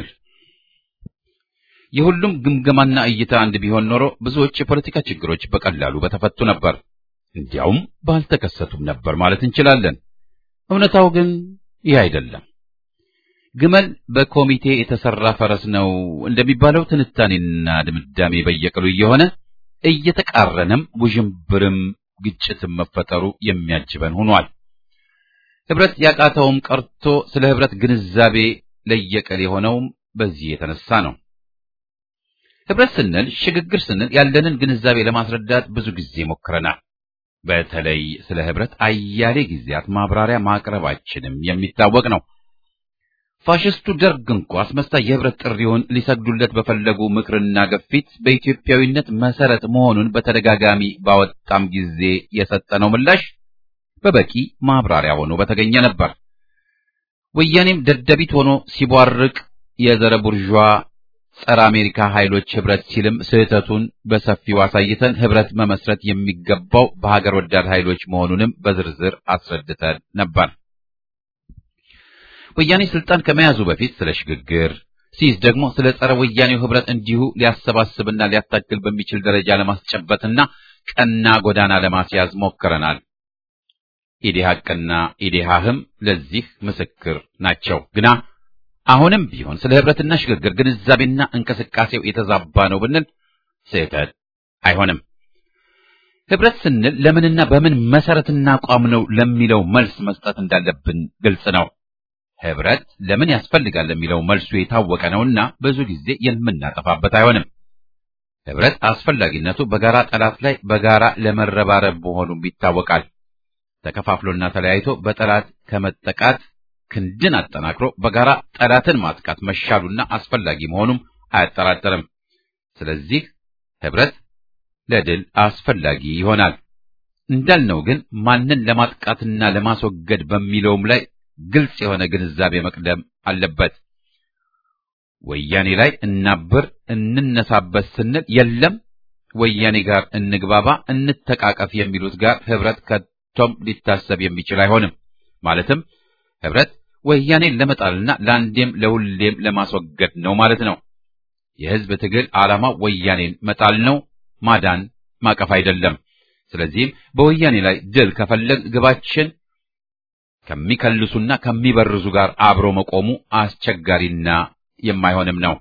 የሁሉም ግምገማና እይታ አንድ ቢሆን ኖሮ ብዙዎች የፖለቲካ ችግሮች በቀላሉ በተፈቱ ነበር፣ እንዲያውም ባልተከሰቱም ነበር ማለት እንችላለን። እውነታው ግን ይህ አይደለም። ግመል በኮሚቴ የተሰራ ፈረስ ነው እንደሚባለው ትንታኔና ድምዳሜ በየቀሉ እየሆነ እየተቃረነም ውዥንብርም ግጭትም መፈጠሩ የሚያጅበን ሆኗል። ህብረት ያቃተውም ቀርቶ ስለ ህብረት ግንዛቤ ለየቀል የሆነውም በዚህ የተነሳ ነው። ህብረት ስንል ሽግግር ስንል ያለንን ግንዛቤ ለማስረዳት ብዙ ጊዜ ሞክረናል። በተለይ ስለ ህብረት አያሌ ጊዜያት ማብራሪያ ማቅረባችንም የሚታወቅ ነው። ፋሽስቱ ደርግ እንኳ አስመሳይ የህብረት ጥሪውን ሊሰግዱለት በፈለጉ ምክርና ግፊት በኢትዮጵያዊነት መሰረት መሆኑን በተደጋጋሚ ባወጣም ጊዜ የሰጠነው ምላሽ በበቂ ማብራሪያ ሆኖ በተገኘ ነበር። ወያኔም ደደቢት ሆኖ ሲቧርቅ የዘረ ቡርዣ ጸረ አሜሪካ ኃይሎች ህብረት ሲልም ስህተቱን በሰፊው አሳይተን ህብረት መመስረት የሚገባው በሀገር ወዳድ ኃይሎች መሆኑንም በዝርዝር አስረድተን ነበር። ወያኔ ስልጣን ከመያዙ በፊት ስለ ሽግግር ሲይዝ ደግሞ ስለ ጸረ ወያኔው ህብረት እንዲሁ ሊያሰባስብና ሊያታግል በሚችል ደረጃ ለማስጨበጥና ቀና ጎዳና ለማስያዝ ሞክረናል። ኢዴሃቅና ኢዴሃህም ለዚህ ምስክር ናቸው። ግና አሁንም ቢሆን ስለ ህብረትና ሽግግር ግንዛቤና እንቅስቃሴው የተዛባ ነው ብንል ስህተት አይሆንም። ህብረት ስንል ለምንና በምን መሰረትና አቋም ነው ለሚለው መልስ መስጠት እንዳለብን ግልጽ ነው። ህብረት ለምን ያስፈልጋል ለሚለው መልሱ የታወቀ ነውና ብዙ ጊዜ የምናጠፋበት አይሆንም። ህብረት አስፈላጊነቱ በጋራ ጠላት ላይ በጋራ ለመረባረብ መሆኑም ይታወቃል። ተከፋፍሎና ተለያይቶ በጠላት ከመጠቃት ክንድን አጠናክሮ በጋራ ጠላትን ማጥቃት መሻሉና አስፈላጊ መሆኑም አያጠራጥርም። ስለዚህ ህብረት ለድል አስፈላጊ ይሆናል። እንዳልነው ግን ማንን ለማጥቃትና ለማስወገድ በሚለውም ላይ ግልጽ የሆነ ግንዛቤ መቅደም አለበት። ወያኔ ላይ እናብር እንነሳበት ስንል የለም ወያኔ ጋር እንግባባ እንተቃቀፍ የሚሉት ጋር ህብረት ከቶም ሊታሰብ የሚችል አይሆንም። ማለትም ህብረት ወያኔን ለመጣልና ለአንዴም ለሁሌም ለማስወገድ ነው ማለት ነው። የህዝብ ትግል ዓላማው ወያኔን መጣል ነው፣ ማዳን ማቀፍ አይደለም። ስለዚህም በወያኔ ላይ ድል ከፈለግ ግባችን ከሚከልሱና ከሚበርዙ ጋር አብሮ መቆሙ አስቸጋሪና የማይሆንም ነው።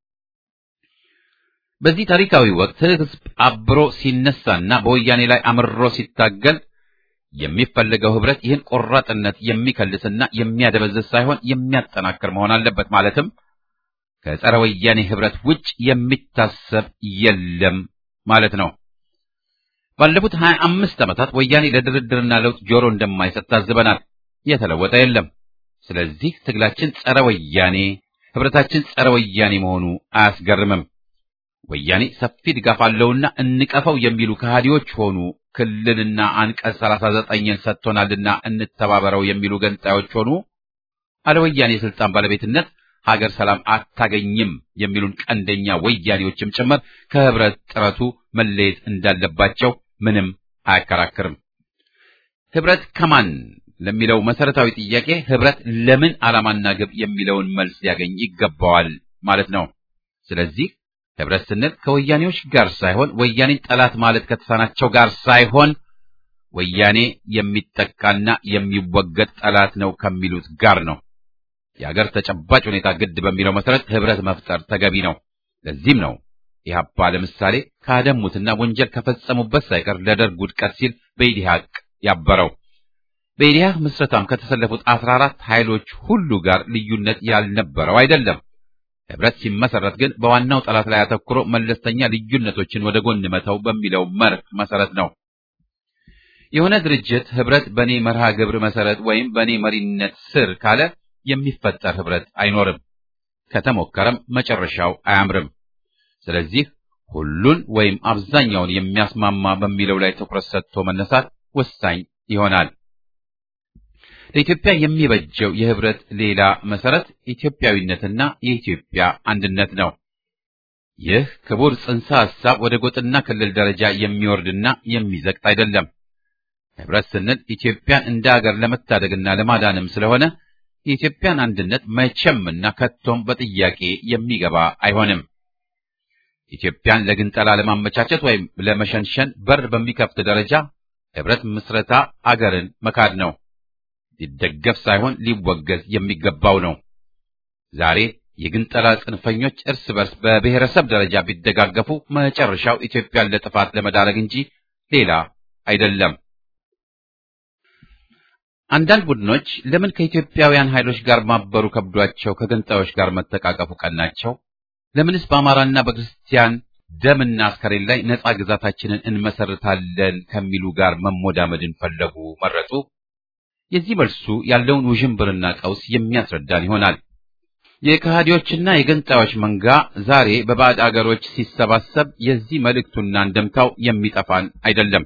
በዚህ ታሪካዊ ወቅት ህዝብ አብሮ ሲነሳና በወያኔ ላይ አምሮ ሲታገል የሚፈልገው ህብረት ይህን ቆራጥነት የሚከልስና የሚያደበዝዝ ሳይሆን የሚያጠናክር መሆን አለበት። ማለትም ከጸረ ወያኔ ህብረት ውጭ የሚታሰብ የለም ማለት ነው። ባለፉት ሀያ አምስት ዓመታት ወያኔ ለድርድርና ለውጥ ጆሮ እንደማይሰጥ ታዝበናል። የተለወጠ የለም። ስለዚህ ትግላችን ጸረ ወያኔ፣ ህብረታችን ጸረ ወያኔ መሆኑ አያስገርምም። ወያኔ ሰፊ ድጋፍ አለውና እንቀፈው የሚሉ ከሃዲዎች ሆኑ ክልልና አንቀጽ ሰላሳ ዘጠኝን ሰጥቶናልና እንተባበረው የሚሉ ገንጣዮች ሆኑ አለ ወያኔ የስልጣን ባለቤትነት ሀገር ሰላም አታገኝም የሚሉን ቀንደኛ ወያኔዎችም ጭምር ከህብረት ጥረቱ መለየት እንዳለባቸው ምንም አያከራክርም። ህብረት ከማን ለሚለው መሰረታዊ ጥያቄ ህብረት ለምን ዓላማና ግብ የሚለውን መልስ ሊያገኝ ይገባዋል ማለት ነው። ስለዚህ ህብረት ስንል ከወያኔዎች ጋር ሳይሆን ወያኔን ጠላት ማለት ከተሳናቸው ጋር ሳይሆን ወያኔ የሚጠቃና የሚወገድ ጠላት ነው ከሚሉት ጋር ነው። የአገር ተጨባጭ ሁኔታ ግድ በሚለው መሰረት ህብረት መፍጠር ተገቢ ነው። ለዚህም ነው ኢህአፓ ለምሳሌ ካደሙትና ወንጀል ከፈጸሙበት ሳይቀር ለደርግ ውድቀት ሲል በኢዲሃቅ ያበረው። በኢዲሃ ምስረታም ከተሰለፉት አስራ አራት ኃይሎች ሁሉ ጋር ልዩነት ያልነበረው አይደለም። ህብረት ሲመሰረት ግን በዋናው ጠላት ላይ አተኩሮ መለስተኛ ልዩነቶችን ወደ ጎን መተው በሚለው መርህ መሰረት ነው። የሆነ ድርጅት ህብረት በኔ መርሃ ግብር መሰረት ወይም በኔ መሪነት ስር ካለ የሚፈጠር ህብረት አይኖርም። ከተሞከረም መጨረሻው አያምርም። ስለዚህ ሁሉን ወይም አብዛኛውን የሚያስማማ በሚለው ላይ ትኩረት ሰጥቶ መነሳት ወሳኝ ይሆናል። ለኢትዮጵያ የሚበጀው የህብረት ሌላ መሰረት ኢትዮጵያዊነትና የኢትዮጵያ አንድነት ነው። ይህ ክቡር ጽንሰ ሐሳብ ወደ ጎጥና ክልል ደረጃ የሚወርድና የሚዘቅጥ አይደለም። ህብረት ስንል ኢትዮጵያን እንደ አገር ለመታደግና ለማዳንም ስለሆነ የኢትዮጵያን አንድነት መቼምና ከቶም በጥያቄ የሚገባ አይሆንም። ኢትዮጵያን ለግንጠላ ለማመቻቸት ወይም ለመሸንሸን በር በሚከፍት ደረጃ ህብረት ምስረታ አገርን መካድ ነው። ሊደገፍ ሳይሆን ሊወገዝ የሚገባው ነው። ዛሬ የግንጠላ ጽንፈኞች እርስ በርስ በብሔረሰብ ደረጃ ቢደጋገፉ መጨረሻው ኢትዮጵያን ለጥፋት ለመዳረግ እንጂ ሌላ አይደለም። አንዳንድ ቡድኖች ለምን ከኢትዮጵያውያን ኃይሎች ጋር ማበሩ ከብዷቸው ከገንጣዮች ጋር መተቃቀፉ ቀናቸው? ለምንስ በአማራና በክርስቲያን ደምና አስከሬን ላይ ነጻ ግዛታችንን እንመሰርታለን ከሚሉ ጋር መሞዳመድን ፈለጉ መረጡ? የዚህ መልሱ ያለውን ውዥንብርና ቀውስ የሚያስረዳን ይሆናል። የከሃዲዎችና የገንጣዮች መንጋ ዛሬ በባዕድ አገሮች ሲሰባሰብ የዚህ መልእክቱና እንደምታው የሚጠፋን አይደለም።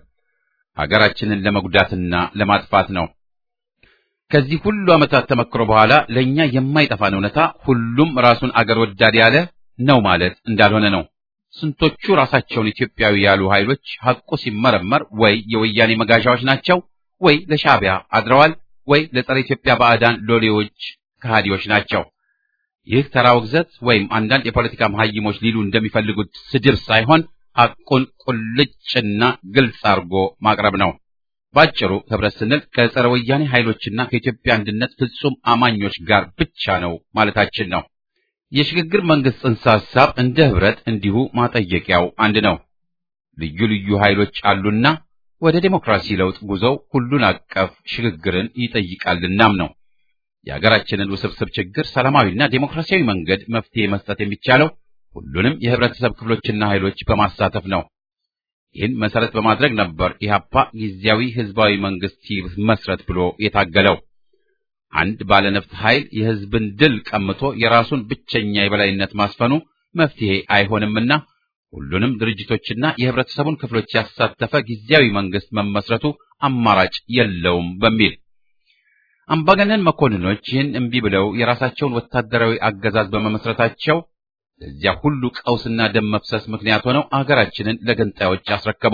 ሀገራችንን ለመጉዳትና ለማጥፋት ነው። ከዚህ ሁሉ ዓመታት ተመክሮ በኋላ ለእኛ የማይጠፋን እውነታ ሁሉም ራሱን አገር ወዳድ ያለ ነው ማለት እንዳልሆነ ነው። ስንቶቹ ራሳቸውን ኢትዮጵያዊ ያሉ ኃይሎች ሐቁ ሲመረመር ወይ የወያኔ መጋዣዎች ናቸው፣ ወይ ለሻዕቢያ አድረዋል፣ ወይ ለጸረ ኢትዮጵያ ባዕዳን ሎሌዎች ከሃዲዎች ናቸው። ይህ ተራ ውግዘት ወይም አንዳንድ የፖለቲካ መሐይሞች ሊሉ እንደሚፈልጉት ስድብ ሳይሆን ሐቁን ቁልጭና ግልጽ አድርጎ ማቅረብ ነው። ባጭሩ ህብረት ስንል ከጸረ ወያኔ ኃይሎችና ከኢትዮጵያ አንድነት ፍጹም አማኞች ጋር ብቻ ነው ማለታችን ነው። የሽግግር መንግስት ጽንሰ ሐሳብ እንደ ህብረት እንዲሁ ማጠየቂያው አንድ ነው። ልዩ ልዩ ኃይሎች አሉና ወደ ዴሞክራሲ ለውጥ ጉዞው ሁሉን አቀፍ ሽግግርን ይጠይቃልናም ነው። የሀገራችንን ውስብስብ ችግር ሰላማዊና ዴሞክራሲያዊ መንገድ መፍትሄ መስጠት የሚቻለው ሁሉንም የህብረተሰብ ክፍሎችና ኃይሎች በማሳተፍ ነው። ይህን መሰረት በማድረግ ነበር ኢህአፓ ጊዜያዊ ህዝባዊ መንግስት ይመስረት ብሎ የታገለው። አንድ ባለነፍጥ ኃይል የህዝብን ድል ቀምቶ የራሱን ብቸኛ የበላይነት ማስፈኑ መፍትሄ አይሆንምና ሁሉንም ድርጅቶችና የህብረተሰቡን ክፍሎች ያሳተፈ ጊዜያዊ መንግስት መመስረቱ አማራጭ የለውም በሚል አምባገነን መኮንኖች ይህን እምቢ ብለው የራሳቸውን ወታደራዊ አገዛዝ በመመስረታቸው ለዚያ ሁሉ ቀውስና ደም መፍሰስ ምክንያት ሆነው አገራችንን ለገንጣዮች አስረከቡ።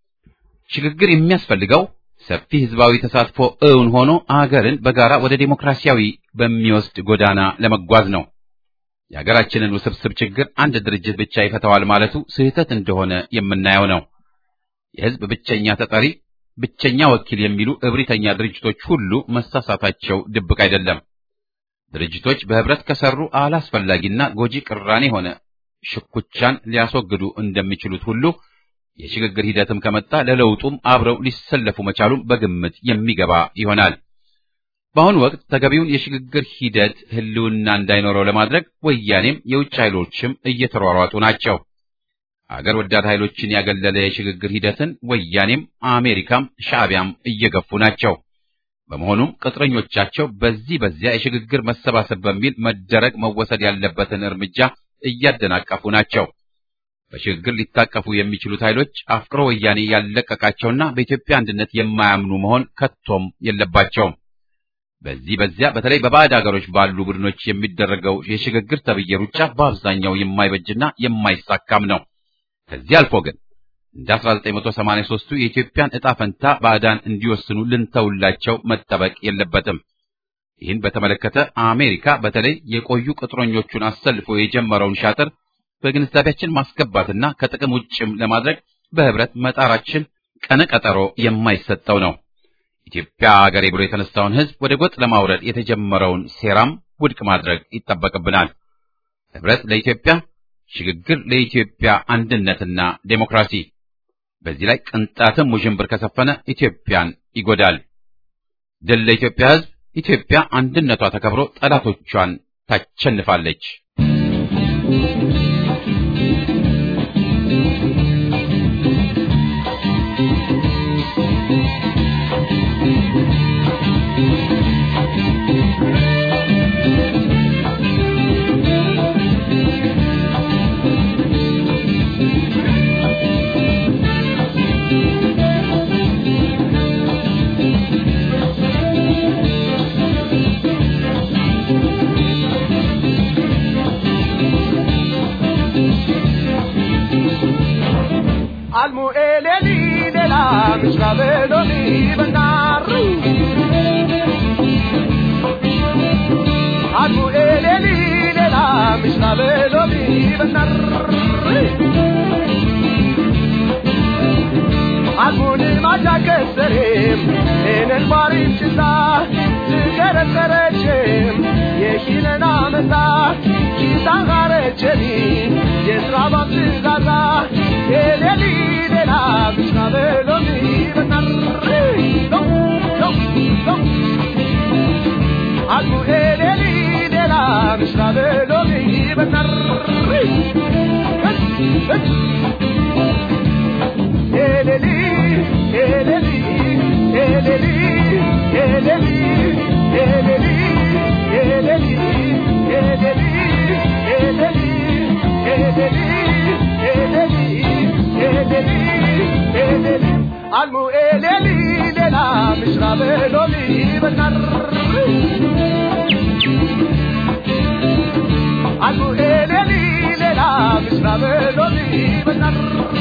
ሽግግር የሚያስፈልገው ሰፊ ህዝባዊ ተሳትፎ እውን ሆኖ አገርን በጋራ ወደ ዴሞክራሲያዊ በሚወስድ ጎዳና ለመጓዝ ነው። የሀገራችንን ውስብስብ ችግር አንድ ድርጅት ብቻ ይፈታዋል ማለቱ ስህተት እንደሆነ የምናየው ነው። የህዝብ ብቸኛ ተጠሪ፣ ብቸኛ ወኪል የሚሉ እብሪተኛ ድርጅቶች ሁሉ መሳሳታቸው ድብቅ አይደለም። ድርጅቶች በህብረት ከሰሩ አላስፈላጊና ጎጂ ቅራኔ ሆነ ሽኩቻን ሊያስወግዱ እንደሚችሉት ሁሉ የሽግግር ሂደትም ከመጣ ለለውጡም አብረው ሊሰለፉ መቻሉም በግምት የሚገባ ይሆናል። በአሁኑ ወቅት ተገቢውን የሽግግር ሂደት ህልውና እንዳይኖረው ለማድረግ ወያኔም የውጭ ኃይሎችም እየተሯሯጡ ናቸው። አገር ወዳድ ኃይሎችን ያገለለ የሽግግር ሂደትን ወያኔም አሜሪካም ሻዕቢያም እየገፉ ናቸው። በመሆኑም ቅጥረኞቻቸው በዚህ በዚያ የሽግግር መሰባሰብ በሚል መደረግ መወሰድ ያለበትን እርምጃ እያደናቀፉ ናቸው። በሽግግር ሊታቀፉ የሚችሉት ኃይሎች አፍቅሮ ወያኔ ያለቀቃቸውና በኢትዮጵያ አንድነት የማያምኑ መሆን ከቶም የለባቸውም። በዚህ በዚያ በተለይ በባዕድ አገሮች ባሉ ቡድኖች የሚደረገው የሽግግር ተብዬ ሩጫ በአብዛኛው የማይበጅና የማይሳካም ነው። ከዚህ አልፎ ግን እንደ 1983ቱ የኢትዮጵያን ዕጣ ፈንታ ባዕዳን እንዲወስኑ ልንተውላቸው መጠበቅ የለበትም። ይህን በተመለከተ አሜሪካ በተለይ የቆዩ ቅጥረኞቹን አሰልፎ የጀመረውን ሻጥር በግንዛቤያችን ማስገባትና ከጥቅም ውጭም ለማድረግ በህብረት መጣራችን ቀነ ቀጠሮ የማይሰጠው ነው። ኢትዮጵያ አገሬ ብሎ የተነሳውን ህዝብ ወደ ጎጥ ለማውረድ የተጀመረውን ሴራም ውድቅ ማድረግ ይጠበቅብናል። ህብረት ለኢትዮጵያ፣ ሽግግር ለኢትዮጵያ አንድነትና ዴሞክራሲ። በዚህ ላይ ቅንጣትም ውዥንብር ከሰፈነ ኢትዮጵያን ይጎዳል። ድል ለኢትዮጵያ ሕዝብ። ኢትዮጵያ አንድነቷ ተከብሮ ጠላቶቿን ታሸንፋለች። almu eleli de la misra veloni benaru almu eleli de la misra veloni benaru almuni maja keserim en el barim chita ትገረገረችም የሺለን አመታት ኪሳጋረችኒ የስራባት ትጋዛ የሌሊ ሌላ ምስራ በሎሚ በናር አልሙ ኤሌሊ ሌላ ምስራ በሎሚ በናር ኤሌሊ ኤሌሊ ኤሌሊ ኤሌሊ ኤሌሊ ኤሌሊ ኤሌሊ ኤሌሊ ኤሌሊ ኤሌሊ ኤሌሊ ኤሌሊ አልሙ ኤሌሊ ሌላ ምስራ በሎሚ በናር አልሙ ኤሌሊ ሌላ ምስራ በሎሚ በናር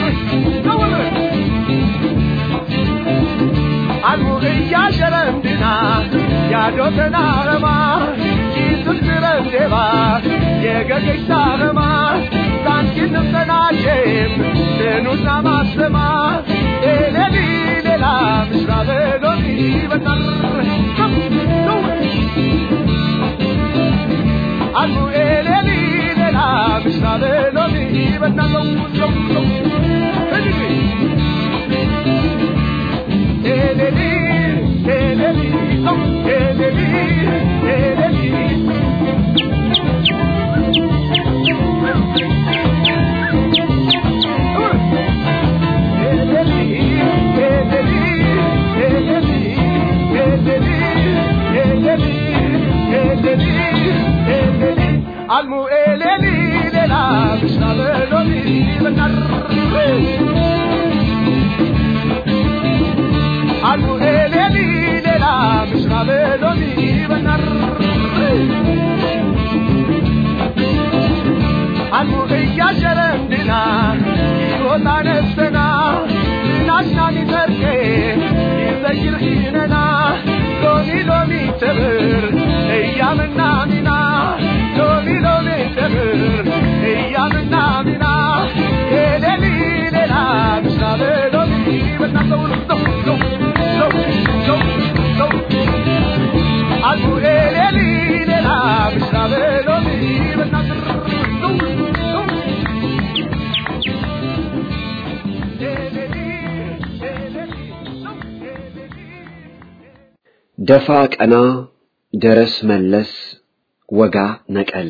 አልሙ እያሸረምድና ያዶተና ረማ ኪስስረንዴባ የገገሽታ ረማ ሳንኪንምጠናሼም ትኑና ማሰማ ኤሌሊ ሌላ ምስራ በሎሚ በናር አልሙ ኤሌሊ ሌላ ምስራ በሎሚ በናለው ኤሌሊ ኤሌሊ ኤሌሊ ኤሌሊ አልሙ ኤሌሊ ሌላ ምስራ በሎሚ በናር አልሙ ኤሌሊ ሌላ ምስራ በሎሚ በናር አልሙ እያሸረንድና ይወጣ ነፍሰና ናሽናኒ ተርቄ ይዘይር ሂነና ሎሚ ሎሚ ትብር እያምና ሚና ሎሚ ሎሚ ትብር እያምና ሚና ኤሌሊ ሌላ ምስራ በሎሚ በናለው አልሙ ኤሌሊ ሌላ ምስራ በሎሚ በናትር ደፋ ቀና ደረስ መለስ ወጋ ነቀል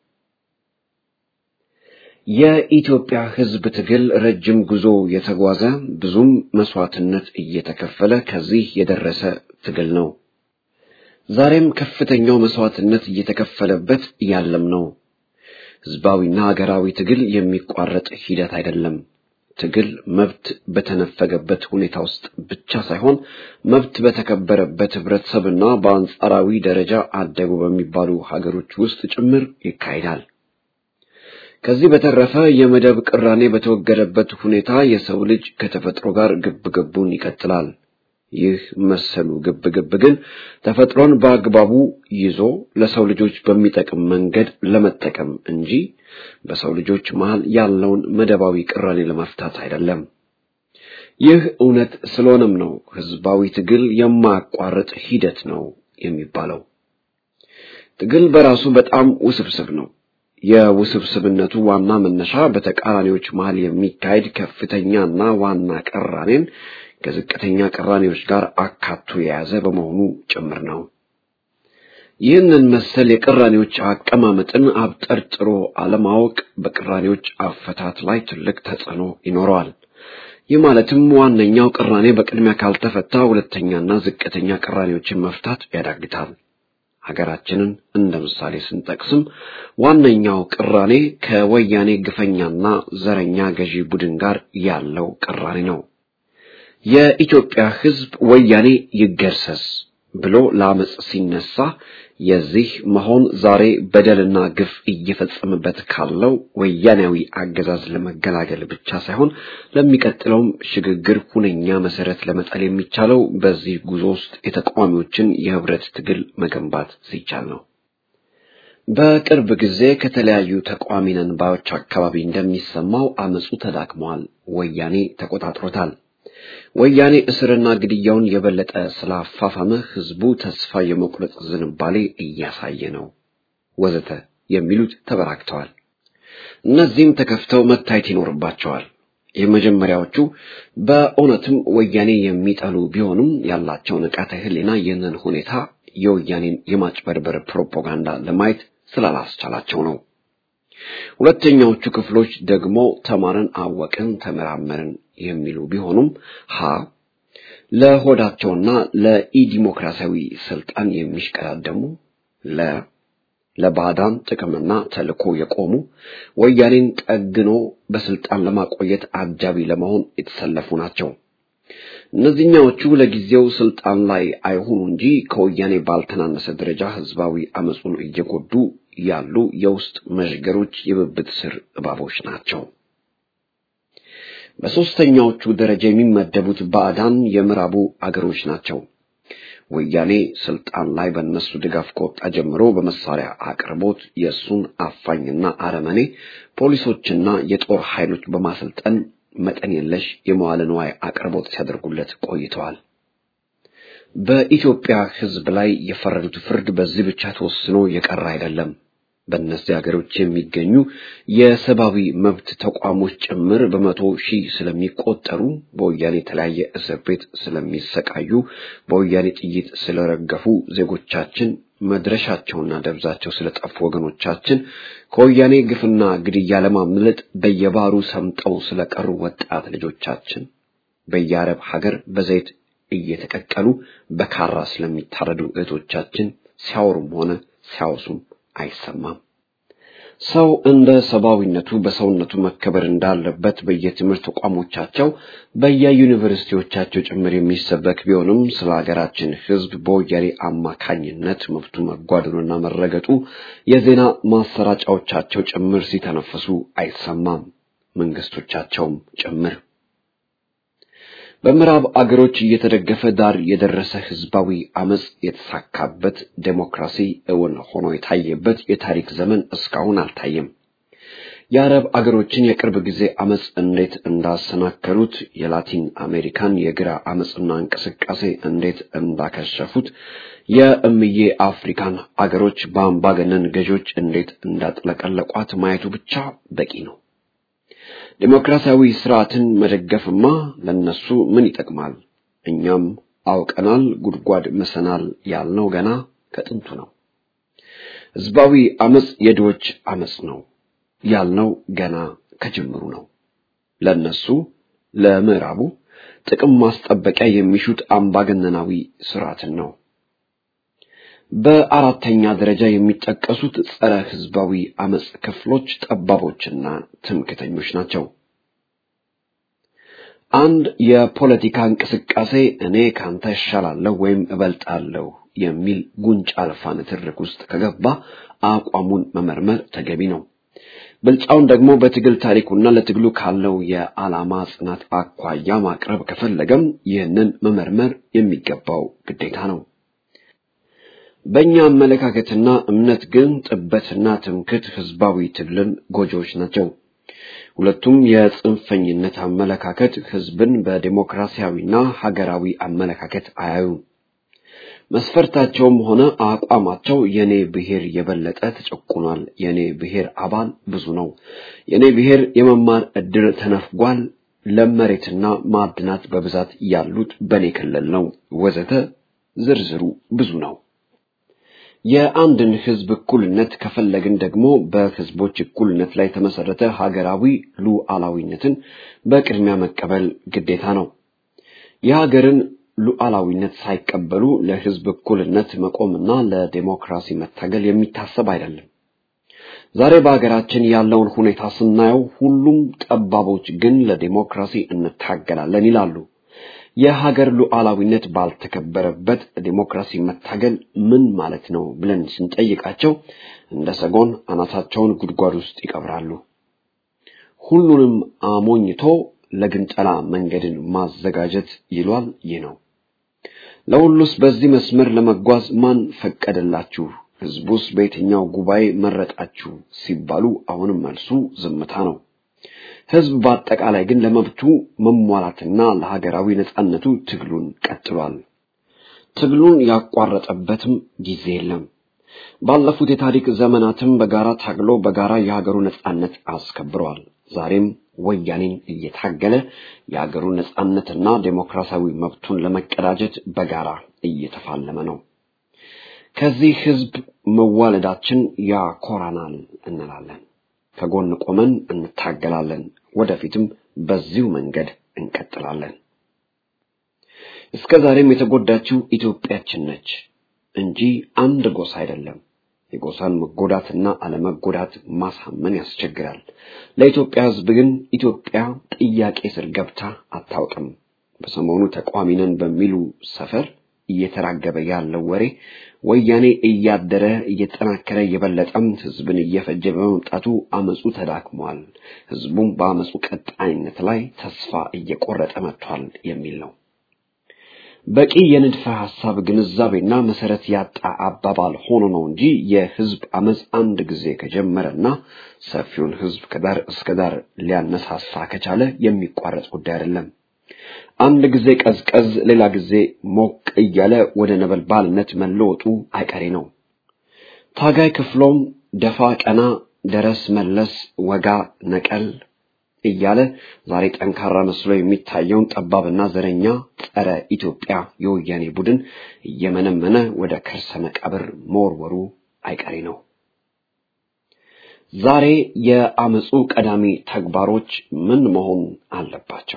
የኢትዮጵያ ሕዝብ ትግል ረጅም ጉዞ የተጓዘ ብዙም መስዋዕትነት እየተከፈለ ከዚህ የደረሰ ትግል ነው። ዛሬም ከፍተኛው መስዋዕትነት እየተከፈለበት ያለም ነው። ሕዝባዊና ሀገራዊ ትግል የሚቋረጥ ሂደት አይደለም። ትግል መብት በተነፈገበት ሁኔታ ውስጥ ብቻ ሳይሆን መብት በተከበረበት ህብረተሰብና በአንጻራዊ ደረጃ አደጉ በሚባሉ ሀገሮች ውስጥ ጭምር ይካሄዳል። ከዚህ በተረፈ የመደብ ቅራኔ በተወገደበት ሁኔታ የሰው ልጅ ከተፈጥሮ ጋር ግብግቡን ይቀጥላል። ይህ መሰሉ ግብግብ ግን ተፈጥሮን በአግባቡ ይዞ ለሰው ልጆች በሚጠቅም መንገድ ለመጠቀም እንጂ በሰው ልጆች መሃል ያለውን መደባዊ ቅራኔ ለመፍታት አይደለም። ይህ እውነት ስለሆነም ነው ህዝባዊ ትግል የማያቋርጥ ሂደት ነው የሚባለው። ትግል በራሱ በጣም ውስብስብ ነው። የውስብስብነቱ ዋና መነሻ በተቃራኒዎች መሃል የሚካሄድ ከፍተኛና ዋና ቅራኔን ከዝቅተኛ ቅራኔዎች ጋር አካቶ የያዘ በመሆኑ ጭምር ነው። ይህንን መሰል የቅራኔዎች አቀማመጥን አብጠርጥሮ አለማወቅ በቅራኔዎች አፈታት ላይ ትልቅ ተጽዕኖ ይኖረዋል። ይህ ማለትም ዋነኛው ቅራኔ በቅድሚያ ካልተፈታ ሁለተኛና ዝቅተኛ ቅራኔዎችን መፍታት ያዳግታል። ሀገራችንን እንደ ምሳሌ ስንጠቅስም ዋነኛው ቅራኔ ከወያኔ ግፈኛና ዘረኛ ገዢ ቡድን ጋር ያለው ቅራኔ ነው። የኢትዮጵያ ሕዝብ ወያኔ ይገርሰስ ብሎ ለአመፅ ሲነሳ የዚህ መሆን ዛሬ በደልና ግፍ እየፈጸመበት ካለው ወያኔያዊ አገዛዝ ለመገላገል ብቻ ሳይሆን ለሚቀጥለውም ሽግግር ሁነኛ መሰረት ለመጣል የሚቻለው በዚህ ጉዞ ውስጥ የተቃዋሚዎችን የህብረት ትግል መገንባት ሲቻል ነው። በቅርብ ጊዜ ከተለያዩ ተቃዋሚ ነን ባዮች አካባቢ እንደሚሰማው አመፁ ተዳክሟል፣ ወያኔ ተቆጣጥሮታል። ወያኔ እስርና ግድያውን የበለጠ ስላፋፋመ ህዝቡ ተስፋ የመቁረጥ ዝንባሌ እያሳየ ነው ወዘተ የሚሉት ተበራክተዋል። እነዚህም ተከፍተው መታየት ይኖርባቸዋል። የመጀመሪያዎቹ በእውነትም ወያኔ የሚጠሉ ቢሆኑም ያላቸው ንቃተ ህሊና ይህንን ሁኔታ የወያኔን የማጭበርበር ፕሮፓጋንዳ ለማየት ስላላስቻላቸው ነው። ሁለተኛዎቹ ክፍሎች ደግሞ ተማርን፣ አወቅን፣ ተመራመርን የሚሉ ቢሆኑም ሀ ለሆዳቸውና ለኢዲሞክራሲያዊ ስልጣን የሚሽቀዳደሙ ለ ለባዕዳን ጥቅምና ተልዕኮ የቆሙ ወያኔን ጠግኖ በስልጣን ለማቆየት አጃቢ ለመሆን የተሰለፉ ናቸው። እነዚህኛዎቹ ለጊዜው ስልጣን ላይ አይሆኑ እንጂ ከወያኔ ባልተናነሰ ደረጃ ህዝባዊ አመፁን እየጎዱ ያሉ የውስጥ መዥገሮች የብብት ስር እባቦች ናቸው። በሦስተኛዎቹ ደረጃ የሚመደቡት ባዕዳን የምዕራቡ አገሮች ናቸው። ወያኔ ስልጣን ላይ በእነሱ ድጋፍ ከወጣ ጀምሮ በመሳሪያ አቅርቦት የእሱን አፋኝና አረመኔ ፖሊሶችና የጦር ኃይሎች በማሰልጠን መጠን የለሽ የመዋለ ንዋይ አቅርቦት ሲያደርጉለት ቆይተዋል። በኢትዮጵያ ሕዝብ ላይ የፈረዱት ፍርድ በዚህ ብቻ ተወስኖ የቀረ አይደለም። በእነዚህ ሀገሮች የሚገኙ የሰብአዊ መብት ተቋሞች ጭምር በመቶ ሺህ ስለሚቆጠሩ በወያኔ የተለያየ እስር ቤት ስለሚሰቃዩ በወያኔ ጥይት ስለረገፉ ዜጎቻችን መድረሻቸውና ደብዛቸው ስለጠፉ ወገኖቻችን ከወያኔ ግፍና ግድያ ለማምለጥ በየባሩ ሰምጠው ስለቀሩ ወጣት ልጆቻችን በየአረብ ሀገር በዘይት እየተቀቀሉ በካራ ስለሚታረዱ እህቶቻችን ሲያወሩም ሆነ ሲያወሱም አይሰማም። ሰው እንደ ሰብአዊነቱ በሰውነቱ መከበር እንዳለበት በየትምህርት ተቋሞቻቸው በየዩኒቨርሲቲዎቻቸው ጭምር የሚሰበክ ቢሆንም ስለ ሀገራችን ሕዝብ በወያኔ አማካኝነት መብቱ መጓደሉና መረገጡ የዜና ማሰራጫዎቻቸው ጭምር ሲተነፍሱ አይሰማም፣ መንግስቶቻቸውም ጭምር። በምዕራብ አገሮች እየተደገፈ ዳር የደረሰ ህዝባዊ አመጽ የተሳካበት ዴሞክራሲ እውን ሆኖ የታየበት የታሪክ ዘመን እስካሁን አልታየም። የአረብ አገሮችን የቅርብ ጊዜ አመጽ እንዴት እንዳሰናከሉት፣ የላቲን አሜሪካን የግራ አመጽና እንቅስቃሴ እንዴት እንዳከሸፉት፣ የእምዬ አፍሪካን አገሮች በአምባገነን ገዦች እንዴት እንዳጥለቀለቋት ማየቱ ብቻ በቂ ነው። ዴሞክራሲያዊ ስርዓትን መደገፍማ ለነሱ ምን ይጠቅማል? እኛም አውቀናል፣ ጉድጓድ ምሰናል ያልነው ገና ከጥንቱ ነው። ህዝባዊ አመጽ የድሆች አመጽ ነው ያልነው ገና ከጅምሩ ነው። ለነሱ ለምዕራቡ ጥቅም ማስጠበቂያ የሚሹት አምባገነናዊ ስርዓትን ነው። በአራተኛ ደረጃ የሚጠቀሱት ጸረ ህዝባዊ አመጽ ክፍሎች ጠባቦችና ትምክተኞች ናቸው። አንድ የፖለቲካ እንቅስቃሴ እኔ ካንተ እሻላለሁ ወይም እበልጣለሁ የሚል ጉንጭ አልፋ ንትርክ ውስጥ ከገባ አቋሙን መመርመር ተገቢ ነው። ብልጫውን ደግሞ በትግል ታሪኩና ለትግሉ ካለው የዓላማ ጽናት አኳያ ማቅረብ ከፈለገም ይህንን መመርመር የሚገባው ግዴታ ነው። በእኛ አመለካከትና እምነት ግን ጥበትና ትምክት ህዝባዊ ትግልን ጎጂዎች ናቸው። ሁለቱም የጽንፈኝነት አመለካከት ህዝብን በዴሞክራሲያዊና ሀገራዊ አመለካከት አያዩም። መስፈርታቸውም ሆነ አቋማቸው የኔ ብሔር የበለጠ ተጨቁኗል፣ የኔ ብሔር አባል ብዙ ነው፣ የኔ ብሔር የመማር እድል ተነፍጓል፣ ለም መሬትና ማዕድናት በብዛት ያሉት በኔ ክልል ነው ወዘተ ዝርዝሩ ብዙ ነው። የአንድን ህዝብ እኩልነት ከፈለግን ደግሞ በህዝቦች እኩልነት ላይ የተመሰረተ ሀገራዊ ሉዓላዊነትን በቅድሚያ መቀበል ግዴታ ነው። የሀገርን ሉዓላዊነት ሳይቀበሉ ለህዝብ እኩልነት መቆምና ለዴሞክራሲ መታገል የሚታሰብ አይደለም። ዛሬ በሀገራችን ያለውን ሁኔታ ስናየው ሁሉም ጠባቦች ግን ለዴሞክራሲ እንታገላለን ይላሉ። የሀገር ሉዓላዊነት ባልተከበረበት ዴሞክራሲ መታገል ምን ማለት ነው ብለን ስንጠይቃቸው እንደ ሰጎን አናታቸውን ጉድጓድ ውስጥ ይቀብራሉ። ሁሉንም አሞኝቶ ለግንጠላ መንገድን ማዘጋጀት ይሏል። ይህ ነው። ለሁሉስ በዚህ መስመር ለመጓዝ ማን ፈቀደላችሁ? ህዝቡስ በየትኛው ጉባኤ መረጣችሁ? ሲባሉ አሁንም መልሱ ዝምታ ነው። ህዝብ በአጠቃላይ ግን ለመብቱ መሟላትና ለሀገራዊ ነጻነቱ ትግሉን ቀጥሏል። ትግሉን ያቋረጠበትም ጊዜ የለም። ባለፉት የታሪክ ዘመናትም በጋራ ታግሎ በጋራ የሀገሩ ነጻነት አስከብሯል። ዛሬም ወያኔን እየታገለ የሀገሩን ነጻነትና ዴሞክራሲያዊ መብቱን ለመቀዳጀት በጋራ እየተፋለመ ነው። ከዚህ ህዝብ መዋለዳችን ያኮራናል እንላለን። ከጎን ቆመን እንታገላለን። ወደፊትም በዚሁ መንገድ እንቀጥላለን። እስከ ዛሬም የተጎዳችው ኢትዮጵያችን ነች እንጂ አንድ ጎሳ አይደለም። የጎሳን መጎዳትና አለመጎዳት ማሳመን ያስቸግራል። ለኢትዮጵያ ህዝብ ግን ኢትዮጵያ ጥያቄ ስር ገብታ አታውቅም። በሰሞኑ ተቃዋሚ ነን በሚሉ ሰፈር እየተራገበ ያለው ወሬ ወያኔ እያደረ እየጠናከረ የበለጠም ህዝብን እየፈጀ በመምጣቱ አመፁ ተዳክሟል፣ ህዝቡም በአመፁ ቀጣይነት ላይ ተስፋ እየቆረጠ መጥቷል የሚል ነው። በቂ የንድፈ ሐሳብ ግንዛቤና መሰረት ያጣ አባባል ሆኖ ነው እንጂ የህዝብ አመፅ አንድ ጊዜ ከጀመረና ሰፊውን ህዝብ ከዳር እስከ ዳር ሊያነሳሳ ከቻለ የሚቋረጥ ጉዳይ አይደለም። አንድ ጊዜ ቀዝቀዝ፣ ሌላ ጊዜ ሞቅ እያለ ወደ ነበልባልነት መለወጡ አይቀሬ ነው። ታጋይ ክፍሎም ደፋ ቀና፣ ደረስ መለስ፣ ወጋ ነቀል እያለ ዛሬ ጠንካራ መስሎ የሚታየውን ጠባብና ዘረኛ ጸረ ኢትዮጵያ የወያኔ ቡድን እየመነመነ ወደ ከርሰ መቃብር መወርወሩ አይቀሬ ነው። ዛሬ የአመፁ ቀዳሚ ተግባሮች ምን መሆን አለባቸው?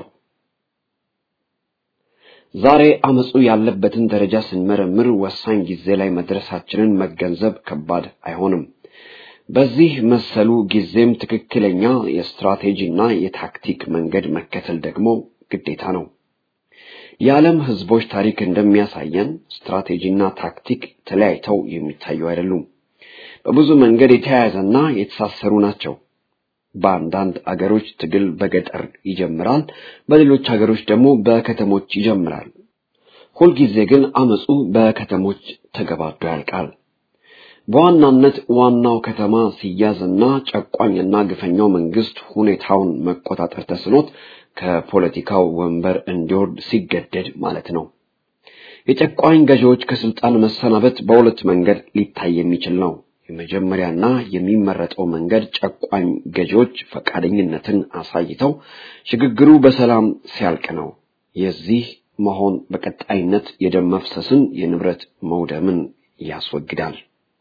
ዛሬ አመፁ ያለበትን ደረጃ ስንመረምር ወሳኝ ጊዜ ላይ መድረሳችንን መገንዘብ ከባድ አይሆንም። በዚህ መሰሉ ጊዜም ትክክለኛ የስትራቴጂና የታክቲክ መንገድ መከተል ደግሞ ግዴታ ነው። የዓለም ህዝቦች ታሪክ እንደሚያሳየን ስትራቴጂና ታክቲክ ተለያይተው የሚታዩ አይደሉም። በብዙ መንገድ የተያያዘና የተሳሰሩ ናቸው። በአንዳንድ አገሮች ትግል በገጠር ይጀምራል፣ በሌሎች አገሮች ደግሞ በከተሞች ይጀምራል። ሁልጊዜ ግን አመፁ በከተሞች ተገባዶ ያልቃል። በዋናነት ዋናው ከተማ ሲያዝና ጨቋኝና ግፈኛው መንግስት ሁኔታውን መቆጣጠር ተስኖት ከፖለቲካው ወንበር እንዲወርድ ሲገደድ ማለት ነው። የጨቋኝ ገዢዎች ከስልጣን መሰናበት በሁለት መንገድ ሊታይ የሚችል ነው። የመጀመሪያና የሚመረጠው መንገድ ጨቋኝ ገዢዎች ፈቃደኝነትን አሳይተው ሽግግሩ በሰላም ሲያልቅ ነው። የዚህ መሆን በቀጣይነት የደም መፍሰስን፣ የንብረት መውደምን ያስወግዳል።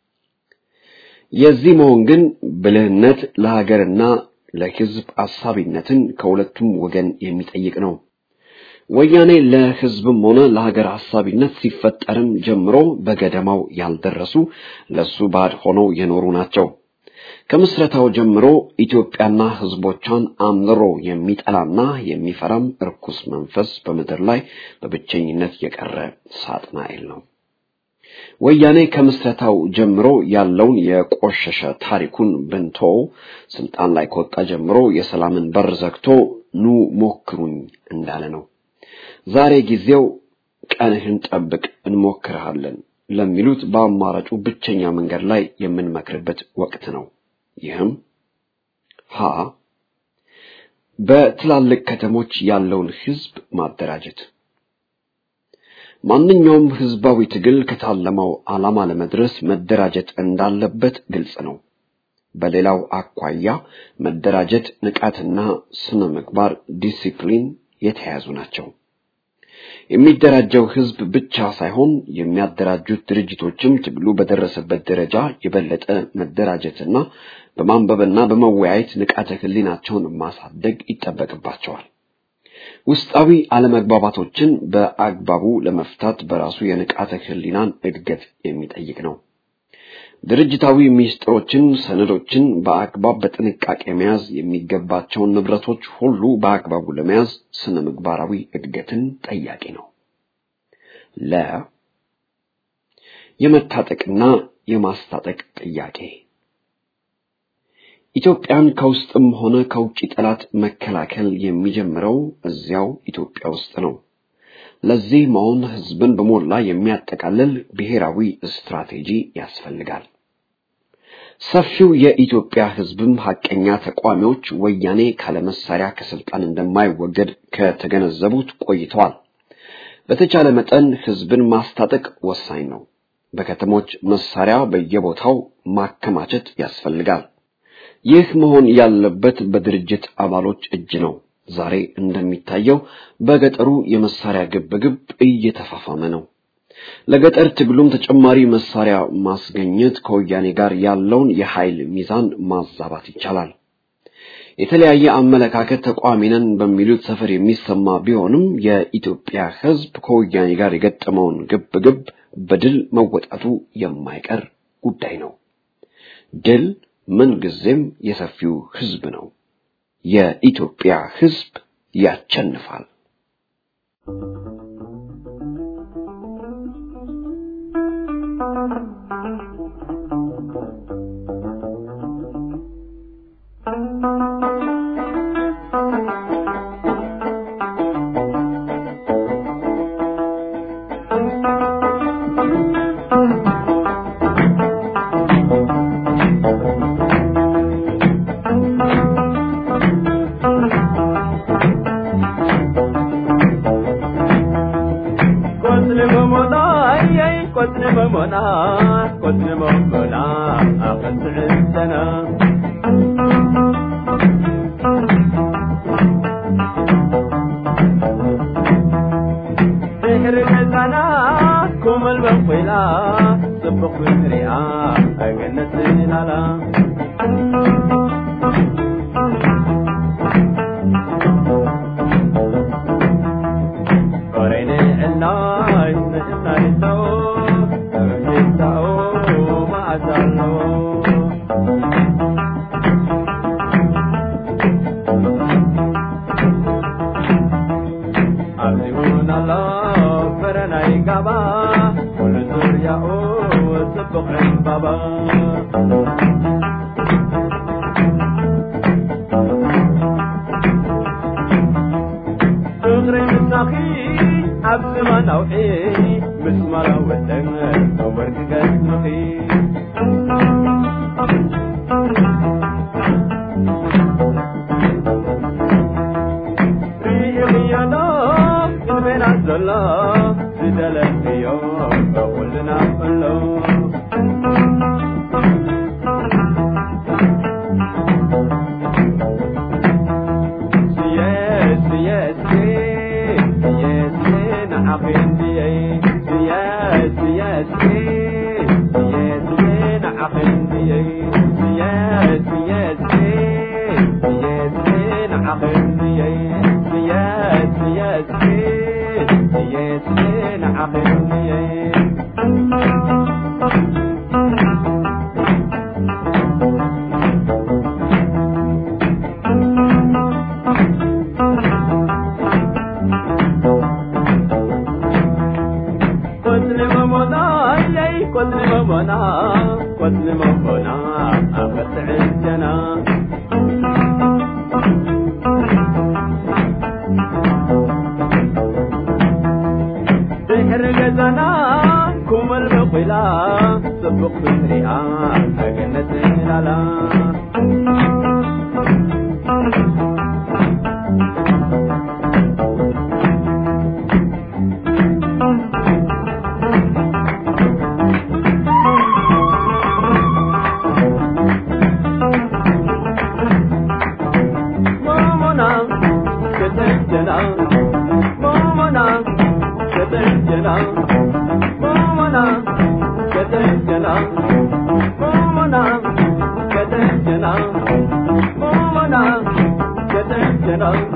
የዚህ መሆን ግን ብልህነት ለሀገርና ለሕዝብ አሳቢነትን ከሁለቱም ወገን የሚጠይቅ ነው። ወያኔ ለሕዝብም ሆነ ለሀገር አሳቢነት ሲፈጠርም ጀምሮ በገደማው ያልደረሱ ለሱ ባድ ሆነው የኖሩ ናቸው። ከምስረታው ጀምሮ ኢትዮጵያና ሕዝቦቿን አምርሮ የሚጠላና የሚፈራም እርኩስ መንፈስ በምድር ላይ በብቸኝነት የቀረ ሳጥናኤል ነው። ወያኔ ከምስረታው ጀምሮ ያለውን የቆሸሸ ታሪኩን ብንቶ ስልጣን ላይ ከወጣ ጀምሮ የሰላምን በር ዘግቶ ኑ ሞክሩኝ እንዳለ ነው። ዛሬ ጊዜው ቀንህን ጠብቅ እንሞክርሃለን ለሚሉት በአማራጩ ብቸኛ መንገድ ላይ የምንመክርበት ወቅት ነው። ይህም ሀ በትላልቅ ከተሞች ያለውን ህዝብ ማደራጀት ማንኛውም ህዝባዊ ትግል ከታለመው ዓላማ ለመድረስ መደራጀት እንዳለበት ግልጽ ነው። በሌላው አኳያ መደራጀት፣ ንቃትና ስነ ምግባር ዲሲፕሊን የተያያዙ ናቸው። የሚደራጀው ህዝብ ብቻ ሳይሆን የሚያደራጁት ድርጅቶችም ትግሉ በደረሰበት ደረጃ የበለጠ መደራጀትና በማንበብና በመወያየት ንቃተ ህሊናቸውን ማሳደግ ይጠበቅባቸዋል። ውስጣዊ አለመግባባቶችን በአግባቡ ለመፍታት በራሱ የንቃተ ህሊናን እድገት የሚጠይቅ ነው። ድርጅታዊ ሚስጥሮችን፣ ሰነዶችን በአግባብ በጥንቃቄ መያዝ የሚገባቸውን ንብረቶች ሁሉ በአግባቡ ለመያዝ ስነ ምግባራዊ እድገትን ጠያቂ ነው። ለ የመታጠቅና የማስታጠቅ ጥያቄ ኢትዮጵያን ከውስጥም ሆነ ከውጭ ጠላት መከላከል የሚጀምረው እዚያው ኢትዮጵያ ውስጥ ነው። ለዚህ መሆን ህዝብን በሞላ የሚያጠቃልል ብሔራዊ ስትራቴጂ ያስፈልጋል። ሰፊው የኢትዮጵያ ህዝብም ሐቀኛ ተቋሚዎች ወያኔ ካለመሳሪያ ከስልጣን እንደማይወገድ ከተገነዘቡት ቆይተዋል። በተቻለ መጠን ህዝብን ማስታጠቅ ወሳኝ ነው። በከተሞች መሳሪያ በየቦታው ማከማቸት ያስፈልጋል። ይህ መሆን ያለበት በድርጅት አባሎች እጅ ነው። ዛሬ እንደሚታየው በገጠሩ የመሳሪያ ግብግብ እየተፋፋመ ነው። ለገጠር ትግሉም ተጨማሪ መሳሪያ ማስገኘት ከወያኔ ጋር ያለውን የኃይል ሚዛን ማዛባት ይቻላል። የተለያየ አመለካከት ተቋሚ ነን በሚሉት ሰፈር የሚሰማ ቢሆንም የኢትዮጵያ ህዝብ ከወያኔ ጋር የገጠመውን ግብግብ በድል መወጣቱ የማይቀር ጉዳይ ነው። ድል ምንጊዜም የሰፊው ህዝብ ነው። የኢትዮጵያ ህዝብ ያቸንፋል። ቁመና ከተጀነው